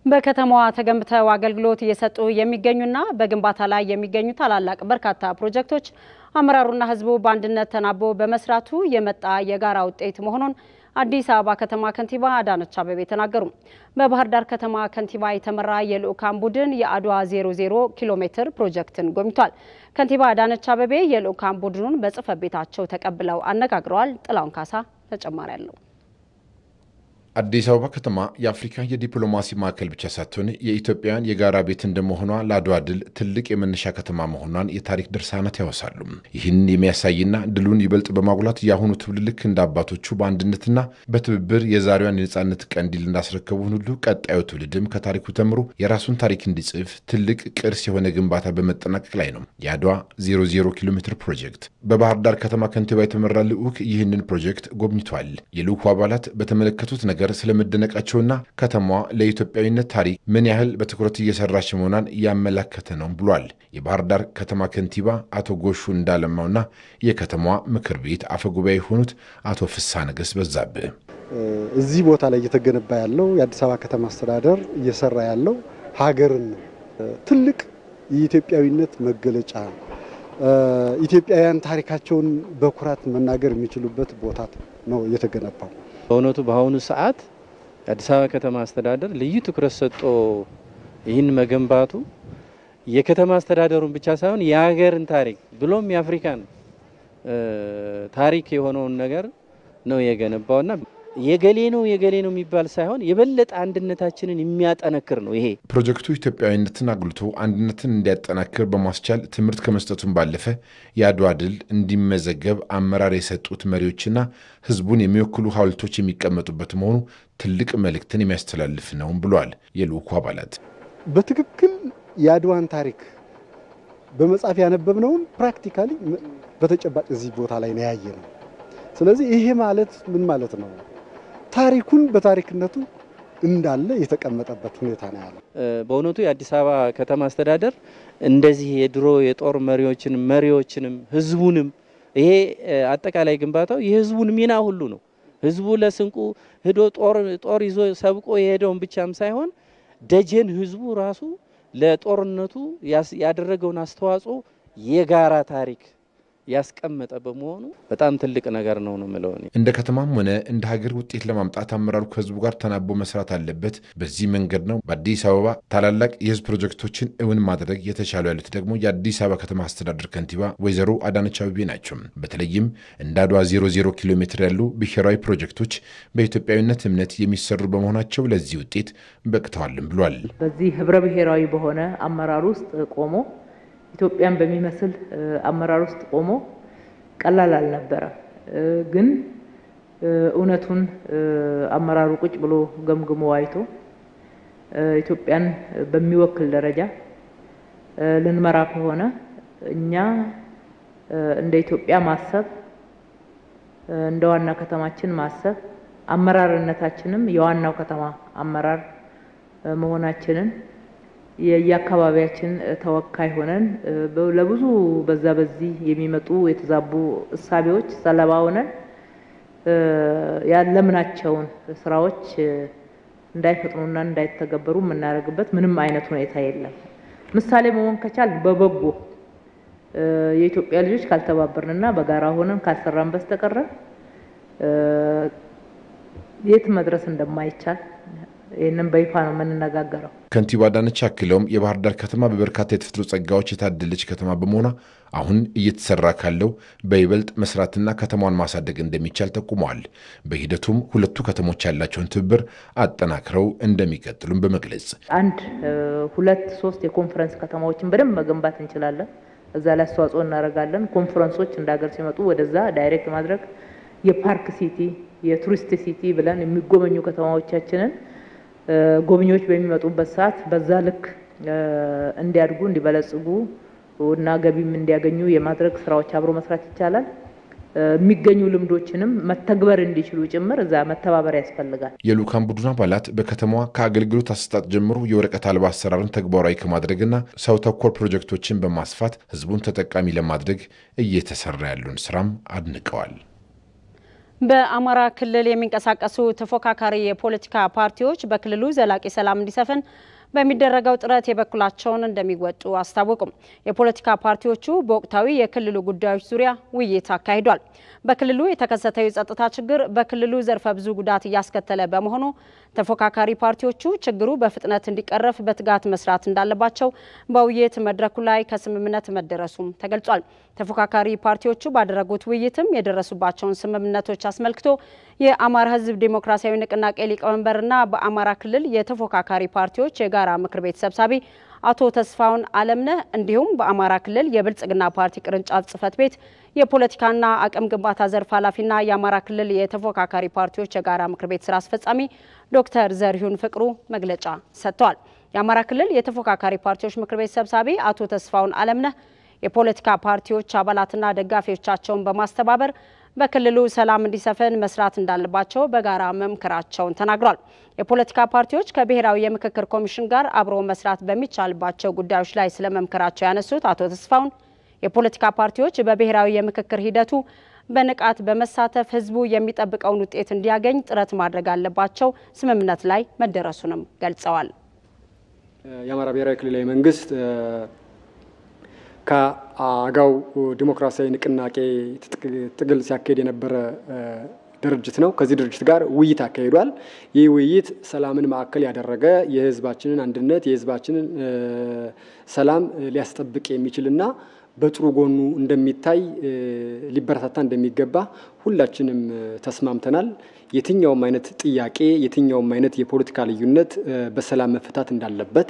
በከተማዋ ተገንብተው አገልግሎት እየሰጡ የሚገኙና በግንባታ ላይ የሚገኙ ታላላቅ በርካታ ፕሮጀክቶች አመራሩና ሕዝቡ በአንድነት ተናቦ በመስራቱ የመጣ የጋራ ውጤት መሆኑን አዲስ አበባ ከተማ ከንቲባ አዳነች አቤቤ ተናገሩ። በባህር ዳር ከተማ ከንቲባ የተመራ የልዑካን ቡድን የአድዋ 00 ኪሎ ሜትር ፕሮጀክትን ጎብኝቷል። ከንቲባ አዳነች አቤቤ የልዑካን ቡድኑን በጽሕፈት ቤታቸው ተቀብለው አነጋግረዋል። ጥላውን ካሳ ተጨማሪ አለው። አዲስ አበባ ከተማ የአፍሪካ የዲፕሎማሲ ማዕከል ብቻ ሳትሆን የኢትዮጵያውያን የጋራ ቤት እንደመሆኗ ለአድዋ ድል ትልቅ የመነሻ ከተማ መሆኗን የታሪክ ድርሳናት ያወሳሉ። ይህን የሚያሳይና ድሉን ይበልጥ በማጉላት የአሁኑ ትውልድ ልክ እንደ አባቶቹ በአንድነትና በትብብር የዛሬዋን የነጻነት ቀንዲል እንዳስረከቡን ሁሉ ቀጣዩ ትውልድም ከታሪኩ ተምሮ የራሱን ታሪክ እንዲጽፍ ትልቅ ቅርስ የሆነ ግንባታ በመጠናቀቅ ላይ ነው የአድዋ 00 ኪሎ ሜትር ፕሮጀክት። በባህር ዳር ከተማ ከንቲባ የተመራ ልዑክ ይህንን ፕሮጀክት ጎብኝቷል። የልዑኩ አባላት በተመለከቱት ነገር ስለመደነቃቸውና ከተማዋ ለኢትዮጵያዊነት ታሪክ ምን ያህል በትኩረት እየሰራች መሆኗን እያመላከተ ነው ብሏል። የባህር ዳር ከተማ ከንቲባ አቶ ጎሹ እንዳለማውና የከተማዋ ምክር ቤት አፈጉባኤ የሆኑት አቶ ፍስሐ ነገስ በዛብህ እዚህ ቦታ ላይ እየተገነባ ያለው የአዲስ አበባ ከተማ አስተዳደር እየሰራ ያለው ሀገርን ነው። ትልቅ የኢትዮጵያዊነት መገለጫ ኢትዮጵያውያን ታሪካቸውን በኩራት መናገር የሚችሉበት ቦታ ነው እየተገነባው። በእውነቱ በአሁኑ ሰዓት የአዲስ አበባ ከተማ አስተዳደር ልዩ ትኩረት ሰጥቶ ይህን መገንባቱ የከተማ አስተዳደሩን ብቻ ሳይሆን የሀገርን ታሪክ ብሎም የአፍሪካን ታሪክ የሆነውን ነገር ነው የገነባውና የገሌ ነው የገሌ ነው የሚባል ሳይሆን የበለጠ አንድነታችንን የሚያጠነክር ነው። ይሄ ፕሮጀክቱ ኢትዮጵያዊነትን አጉልቶ አንድነትን እንዲያጠናክር በማስቻል ትምህርት ከመስጠቱም ባለፈ የአድዋ ድል እንዲመዘገብ አመራር የሰጡት መሪዎችና ሕዝቡን የሚወክሉ ሐውልቶች የሚቀመጡበት መሆኑ ትልቅ መልእክትን የሚያስተላልፍ ነውም ብሏል የልዑኩ አባላት። በትክክል የአድዋን ታሪክ በመጽሐፍ ያነበብነውን ፕራክቲካሊ በተጨባጭ እዚህ ቦታ ላይ ነው ያየ ነው። ስለዚህ ይሄ ማለት ምን ማለት ነው? ታሪኩን በታሪክነቱ እንዳለ የተቀመጠበት ሁኔታ ነው ያለው። በእውነቱ የአዲስ አበባ ከተማ አስተዳደር እንደዚህ የድሮ የጦር መሪዎችንም መሪዎችንም ህዝቡንም ይሄ አጠቃላይ ግንባታው የህዝቡን ሚና ሁሉ ነው። ህዝቡ ለስንቁ ሂዶ ጦር ይዞ ሰብቆ የሄደውን ብቻም ሳይሆን ደጀን ህዝቡ ራሱ ለጦርነቱ ያደረገውን አስተዋጽኦ የጋራ ታሪክ ያስቀመጠ በመሆኑ በጣም ትልቅ ነገር ነው ነው የምለው። እንደ ከተማም ሆነ እንደ ሀገር ውጤት ለማምጣት አመራሩ ከህዝቡ ጋር ተናቦ መስራት አለበት። በዚህ መንገድ ነው በአዲስ አበባ ታላላቅ የህዝብ ፕሮጀክቶችን እውን ማድረግ የተቻሉ ያሉት ደግሞ የአዲስ አበባ ከተማ አስተዳደር ከንቲባ ወይዘሮ አዳነች አቤቤ ናቸው። በተለይም እንደ አድዋ 00 ኪሎ ሜትር ያሉ ብሔራዊ ፕሮጀክቶች በኢትዮጵያዊነት እምነት የሚሰሩ በመሆናቸው ለዚህ ውጤት በቅተዋልም ብሏል። በዚህ ህብረ ብሔራዊ በሆነ አመራር ውስጥ ቆሞ ኢትዮጵያን በሚመስል አመራር ውስጥ ቆሞ ቀላል አልነበረም። ግን እውነቱን አመራሩ ቁጭ ብሎ ገምግሞ አይቶ ኢትዮጵያን በሚወክል ደረጃ ልንመራ ከሆነ እኛ እንደ ኢትዮጵያ ማሰብ፣ እንደ ዋና ከተማችን ማሰብ፣ አመራርነታችንም የዋናው ከተማ አመራር መሆናችንን የየአካባቢያችን ተወካይ ሆነን ለብዙ በዛ በዚህ የሚመጡ የተዛቡ እሳቤዎች ሰለባ ሆነን ያለምናቸውን ስራዎች እንዳይፈጥኑና እንዳይተገበሩ የምናደርግበት ምንም አይነት ሁኔታ የለም። ምሳሌ መሆን ከቻል በበጎ የኢትዮጵያ ልጆች ካልተባበርንና በጋራ ሆነን ካልሰራን በስተቀረ የት መድረስ እንደማይቻል ይህንን በይፋ ነው የምንነጋገረው። ከንቲባ አዳነች አክለውም የባህር ዳር ከተማ በበርካታ የተፈጥሮ ጸጋዎች የታደለች ከተማ በመሆኗ አሁን እየተሰራ ካለው በይበልጥ መስራትና ከተማዋን ማሳደግ እንደሚቻል ጠቁመዋል። በሂደቱም ሁለቱ ከተሞች ያላቸውን ትብብር አጠናክረው እንደሚቀጥሉም በመግለጽ አንድ ሁለት ሶስት የኮንፈረንስ ከተማዎችን በደንብ መገንባት እንችላለን። እዛ ላይ አስተዋጽኦ እናደርጋለን። ኮንፈረንሶች እንደ ሀገር ሲመጡ ወደዛ ዳይሬክት ማድረግ የፓርክ ሲቲ የቱሪስት ሲቲ ብለን የሚጎበኙ ከተማዎቻችንን ጎብኚዎች በሚመጡበት ሰዓት በዛ ልክ እንዲያድጉ እንዲበለጽጉ እና ገቢም እንዲያገኙ የማድረግ ስራዎች አብሮ መስራት ይቻላል። የሚገኙ ልምዶችንም መተግበር እንዲችሉ ጭምር እዛ መተባበር ያስፈልጋል። የልዑካን ቡድን አባላት በከተማዋ ከአገልግሎት አሰጣጥ ጀምሮ የወረቀት አልባ አሰራርን ተግባራዊ ከማድረግና ሰው ተኮር ፕሮጀክቶችን በማስፋት ህዝቡን ተጠቃሚ ለማድረግ እየተሰራ ያለውን ስራም አድንቀዋል። በአማራ ክልል የሚንቀሳቀሱ ተፎካካሪ የፖለቲካ ፓርቲዎች በክልሉ ዘላቂ ሰላም እንዲሰፍን በሚደረገው ጥረት የበኩላቸውን እንደሚወጡ አስታወቁም። የፖለቲካ ፓርቲዎቹ በወቅታዊ የክልሉ ጉዳዮች ዙሪያ ውይይት አካሂዷል። በክልሉ የተከሰተው የጸጥታ ችግር በክልሉ ዘርፈ ብዙ ጉዳት እያስከተለ በመሆኑ ተፎካካሪ ፓርቲዎቹ ችግሩ በፍጥነት እንዲቀረፍ በትጋት መስራት እንዳለባቸው በውይይት መድረኩ ላይ ከስምምነት መደረሱም ተገልጿል። ተፎካካሪ ፓርቲዎቹ ባደረጉት ውይይትም የደረሱባቸውን ስምምነቶች አስመልክቶ የአማራ ሕዝብ ዴሞክራሲያዊ ንቅናቄ ሊቀመንበርና በአማራ ክልል የተፎካካሪ ፓርቲዎች የጋራ ምክር ቤት ሰብሳቢ አቶ ተስፋውን አለምነህ እንዲሁም በአማራ ክልል የብልጽግና ፓርቲ ቅርንጫፍ ጽህፈት ቤት የፖለቲካና አቅም ግንባታ ዘርፍ ኃላፊና የአማራ ክልል የተፎካካሪ ፓርቲዎች የጋራ ምክር ቤት ስራ አስፈጻሚ ዶክተር ዘሪሁን ፍቅሩ መግለጫ ሰጥተዋል። የአማራ ክልል የተፎካካሪ ፓርቲዎች ምክር ቤት ሰብሳቢ አቶ ተስፋውን አለምነህ የፖለቲካ ፓርቲዎች አባላትና ደጋፊዎቻቸውን በማስተባበር በክልሉ ሰላም እንዲሰፍን መስራት እንዳለባቸው በጋራ መምከራቸውን ተናግሯል። የፖለቲካ ፓርቲዎች ከብሔራዊ የምክክር ኮሚሽን ጋር አብሮ መስራት በሚቻልባቸው ጉዳዮች ላይ ስለመምከራቸው ያነሱት አቶ ተስፋውን የፖለቲካ ፓርቲዎች በብሔራዊ የምክክር ሂደቱ በንቃት በመሳተፍ ህዝቡ የሚጠብቀውን ውጤት እንዲያገኝ ጥረት ማድረግ አለባቸው። ስምምነት ላይ መደረሱንም ገልጸዋል። የአማራ ብሔራዊ ክልላዊ መንግስት ከአገው ዲሞክራሲያዊ ንቅናቄ ትግል ሲያካሄድ የነበረ ድርጅት ነው። ከዚህ ድርጅት ጋር ውይይት አካሂዷል። ይህ ውይይት ሰላምን ማዕከል ያደረገ የህዝባችንን አንድነት የህዝባችንን ሰላም ሊያስጠብቅ የሚችልና በጥሩ ጎኑ እንደሚታይ ሊበረታታ እንደሚገባ ሁላችንም ተስማምተናል። የትኛውም አይነት ጥያቄ የትኛውም አይነት የፖለቲካ ልዩነት በሰላም መፈታት እንዳለበት፣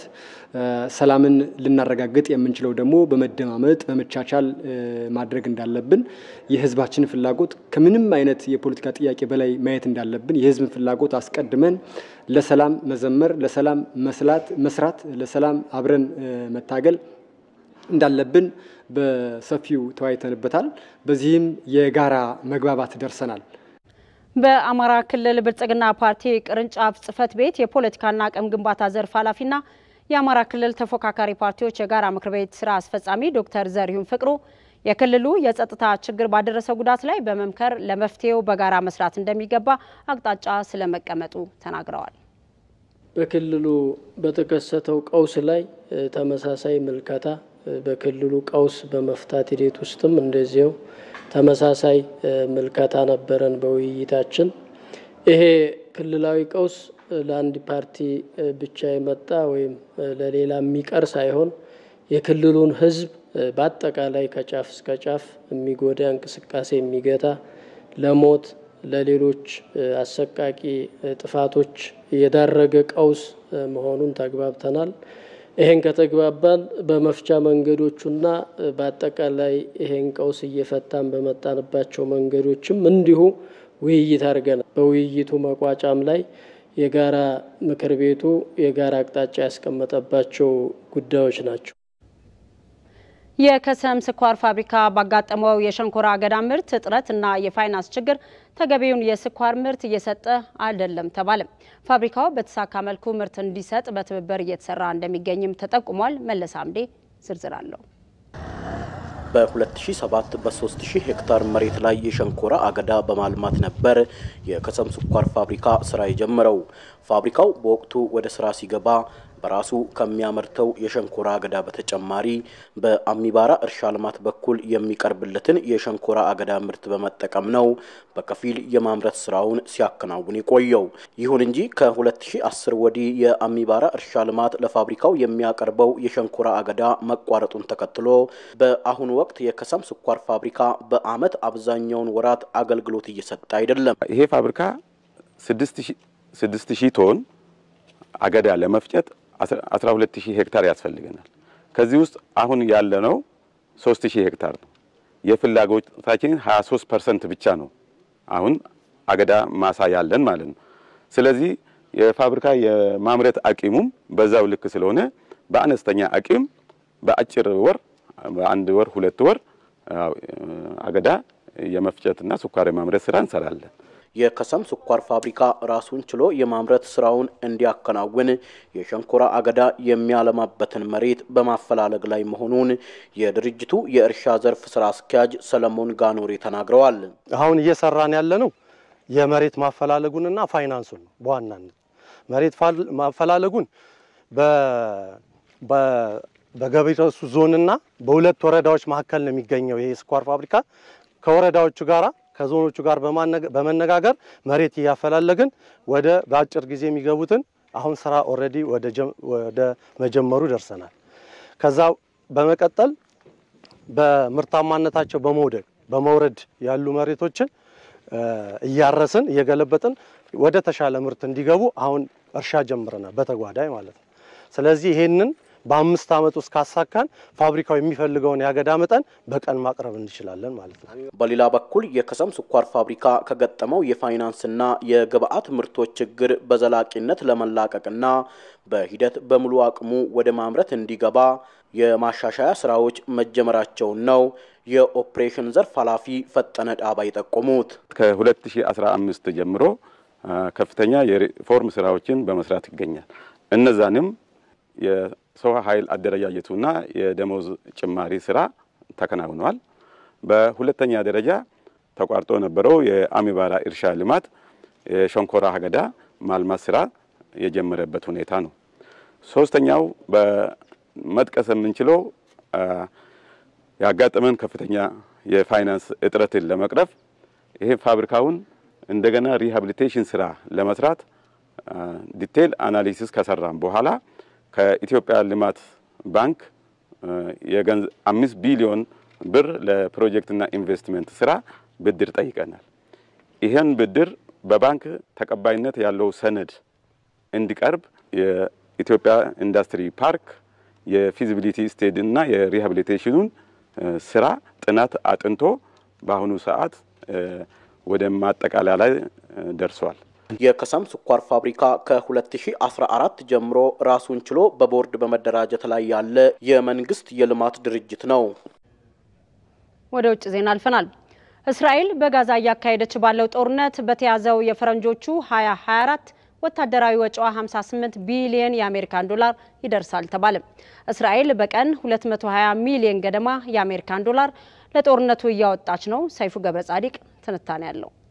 ሰላምን ልናረጋግጥ የምንችለው ደግሞ በመደማመጥ በመቻቻል ማድረግ እንዳለብን፣ የህዝባችንን ፍላጎት ከምንም አይነት የፖለቲካ ጥያቄ በላይ ማየት እንዳለብን፣ የህዝብን ፍላጎት አስቀድመን ለሰላም መዘመር፣ ለሰላም መስላት መስራት፣ ለሰላም አብረን መታገል እንዳለብን በሰፊው ተወያይተንበታል። በዚህም የጋራ መግባባት ደርሰናል። በአማራ ክልል ብልጽግና ፓርቲ ቅርንጫፍ ጽህፈት ቤት የፖለቲካና አቅም ግንባታ ዘርፍ ኃላፊና የአማራ ክልል ተፎካካሪ ፓርቲዎች የጋራ ምክር ቤት ስራ አስፈጻሚ ዶክተር ዘሪሁን ፍቅሩ የክልሉ የጸጥታ ችግር ባደረሰው ጉዳት ላይ በመምከር ለመፍትሄው በጋራ መስራት እንደሚገባ አቅጣጫ ስለመቀመጡ ተናግረዋል። በክልሉ በተከሰተው ቀውስ ላይ ተመሳሳይ ምልከታ በክልሉ ቀውስ በመፍታት ሂደት ውስጥም እንደዚያው ተመሳሳይ ምልከታ ነበረን በውይይታችን። ይሄ ክልላዊ ቀውስ ለአንድ ፓርቲ ብቻ የመጣ ወይም ለሌላ የሚቀር ሳይሆን የክልሉን ሕዝብ በአጠቃላይ ከጫፍ እስከ ጫፍ የሚጎዳ እንቅስቃሴ የሚገታ ለሞት ለሌሎች አሰቃቂ ጥፋቶች የዳረገ ቀውስ መሆኑን ተግባብተናል። ይሄን ከተግባባን በመፍቻ መንገዶቹና በአጠቃላይ ይሄን ቀውስ እየፈታን በመጣንባቸው መንገዶችም እንዲሁ ውይይት አድርገናል። በውይይቱ መቋጫም ላይ የጋራ ምክር ቤቱ የጋራ አቅጣጫ ያስቀመጠባቸው ጉዳዮች ናቸው። የከሰም ስኳር ፋብሪካ ባጋጠመው የሸንኮራ አገዳ ምርት እጥረት እና የፋይናንስ ችግር ተገቢውን የስኳር ምርት እየሰጠ አይደለም ተባለም። ፋብሪካው በተሳካ መልኩ ምርት እንዲሰጥ በትብብር እየተሰራ እንደሚገኝም ተጠቁሟል። መለስ አምዴ ዝርዝር አለው። በ2007 በ3000 ሄክታር መሬት ላይ የሸንኮራ አገዳ በማልማት ነበር የከሰም ስኳር ፋብሪካ ስራ የጀመረው። ፋብሪካው በወቅቱ ወደ ስራ ሲገባ በራሱ ከሚያመርተው የሸንኮራ አገዳ በተጨማሪ በአሚባራ እርሻ ልማት በኩል የሚቀርብለትን የሸንኮራ አገዳ ምርት በመጠቀም ነው በከፊል የማምረት ስራውን ሲያከናውን የቆየው። ይሁን እንጂ ከ2010 ወዲህ የአሚባራ እርሻ ልማት ለፋብሪካው የሚያቀርበው የሸንኮራ አገዳ መቋረጡን ተከትሎ በአሁኑ ወቅት የከሰም ስኳር ፋብሪካ በአመት አብዛኛውን ወራት አገልግሎት እየሰጠ አይደለም። ይሄ ፋብሪካ ስድስት ሺህ ቶን አገዳ ለመፍጨት 12000 ሄክታር ያስፈልገናል። ከዚህ ውስጥ አሁን ያለነው 3000 ሄክታር ነው። የፍላጎታችንን 23 ፐርሰንት ብቻ ነው አሁን አገዳ ማሳ ያለን ማለት ነው። ስለዚህ የፋብሪካ የማምረት አቂሙም በዛው ልክ ስለሆነ በአነስተኛ አቂም በአጭር ወር በአንድ ወር ሁለት ወር አገዳ የመፍጨትና ስኳር የማምረት ስራ እንሰራለን። የከሰም ስኳር ፋብሪካ ራሱን ችሎ የማምረት ስራውን እንዲያከናውን የሸንኮራ አገዳ የሚያለማበትን መሬት በማፈላለግ ላይ መሆኑን የድርጅቱ የእርሻ ዘርፍ ስራ አስኪያጅ ሰለሞን ጋኖሬ ተናግረዋል። አሁን እየሰራን ያለ ነው የመሬት ማፈላለጉንና ፋይናንሱን ነው በዋናነት መሬት ማፈላለጉን በገቢረሱ ዞንና በሁለት ወረዳዎች መካከል ነው የሚገኘው ይሄ ስኳር ፋብሪካ ከወረዳዎቹ ጋራ ከዞኖቹ ጋር በመነጋገር መሬት እያፈላለግን ወደ በአጭር ጊዜ የሚገቡትን አሁን ስራ ኦልሬዲ ወደ መጀመሩ ደርሰናል። ከዛ በመቀጠል በምርታማነታቸው በመውደቅ በመውረድ ያሉ መሬቶችን እያረስን እየገለበጥን ወደ ተሻለ ምርት እንዲገቡ አሁን እርሻ ጀምረናል፣ በተጓዳኝ ማለት ነው። ስለዚህ ይሄንን በአምስት ዓመት ውስጥ ካሳካን ፋብሪካው የሚፈልገውን የአገዳ መጠን በቀን ማቅረብ እንችላለን ማለት ነው። በሌላ በኩል የከሰም ስኳር ፋብሪካ ከገጠመው የፋይናንስና የግብአት ምርቶች ችግር በዘላቂነት ለመላቀቅና በሂደት በሙሉ አቅሙ ወደ ማምረት እንዲገባ የማሻሻያ ስራዎች መጀመራቸውን ነው የኦፕሬሽን ዘርፍ ኃላፊ ፈጠነ ዳባ የጠቆሙት። ከ2015 ጀምሮ ከፍተኛ የሪፎርም ስራዎችን በመስራት ይገኛል። እነዛንም የሰው ኃይል አደረጃጀቱና የደሞዝ ጭማሪ ስራ ተከናውኗል። በሁለተኛ ደረጃ ተቋርጦ የነበረው የአሚባራ እርሻ ልማት የሸንኮራ አገዳ ማልማት ስራ የጀመረበት ሁኔታ ነው። ሶስተኛው በመጥቀስ የምንችለው ያጋጠመን ከፍተኛ የፋይናንስ እጥረትን ለመቅረፍ ይሄ ፋብሪካውን እንደገና ሪሃብሊቴሽን ስራ ለመስራት ዲቴል አናሊሲስ ከሰራም በኋላ ከኢትዮጵያ ልማት ባንክ አምስት ቢሊዮን ብር ለፕሮጀክትና ኢንቨስትመንት ስራ ብድር ጠይቀናል። ይህን ብድር በባንክ ተቀባይነት ያለው ሰነድ እንዲቀርብ የኢትዮጵያ ኢንዱስትሪ ፓርክ የፊዚቢሊቲ ስቴድ እና የሪሃብሊቴሽኑን ስራ ጥናት አጥንቶ በአሁኑ ሰዓት ወደ ማጠቃለያ ላይ ደርሷል። የከሰም ስኳር ፋብሪካ ከ2014 ጀምሮ ራሱን ችሎ በቦርድ በመደራጀት ላይ ያለ የመንግስት የልማት ድርጅት ነው። ወደ ውጭ ዜና አልፈናል። እስራኤል በጋዛ እያካሄደች ባለው ጦርነት በተያዘው የፈረንጆቹ 2024 ወታደራዊ ወጪዋ 58 ቢሊዮን የአሜሪካን ዶላር ይደርሳል ተባለ። እስራኤል በቀን 220 ሚሊዮን ገደማ የአሜሪካን ዶላር ለጦርነቱ እያወጣች ነው። ሰይፉ ገብረ ጻዲቅ ትንታኔ ያለው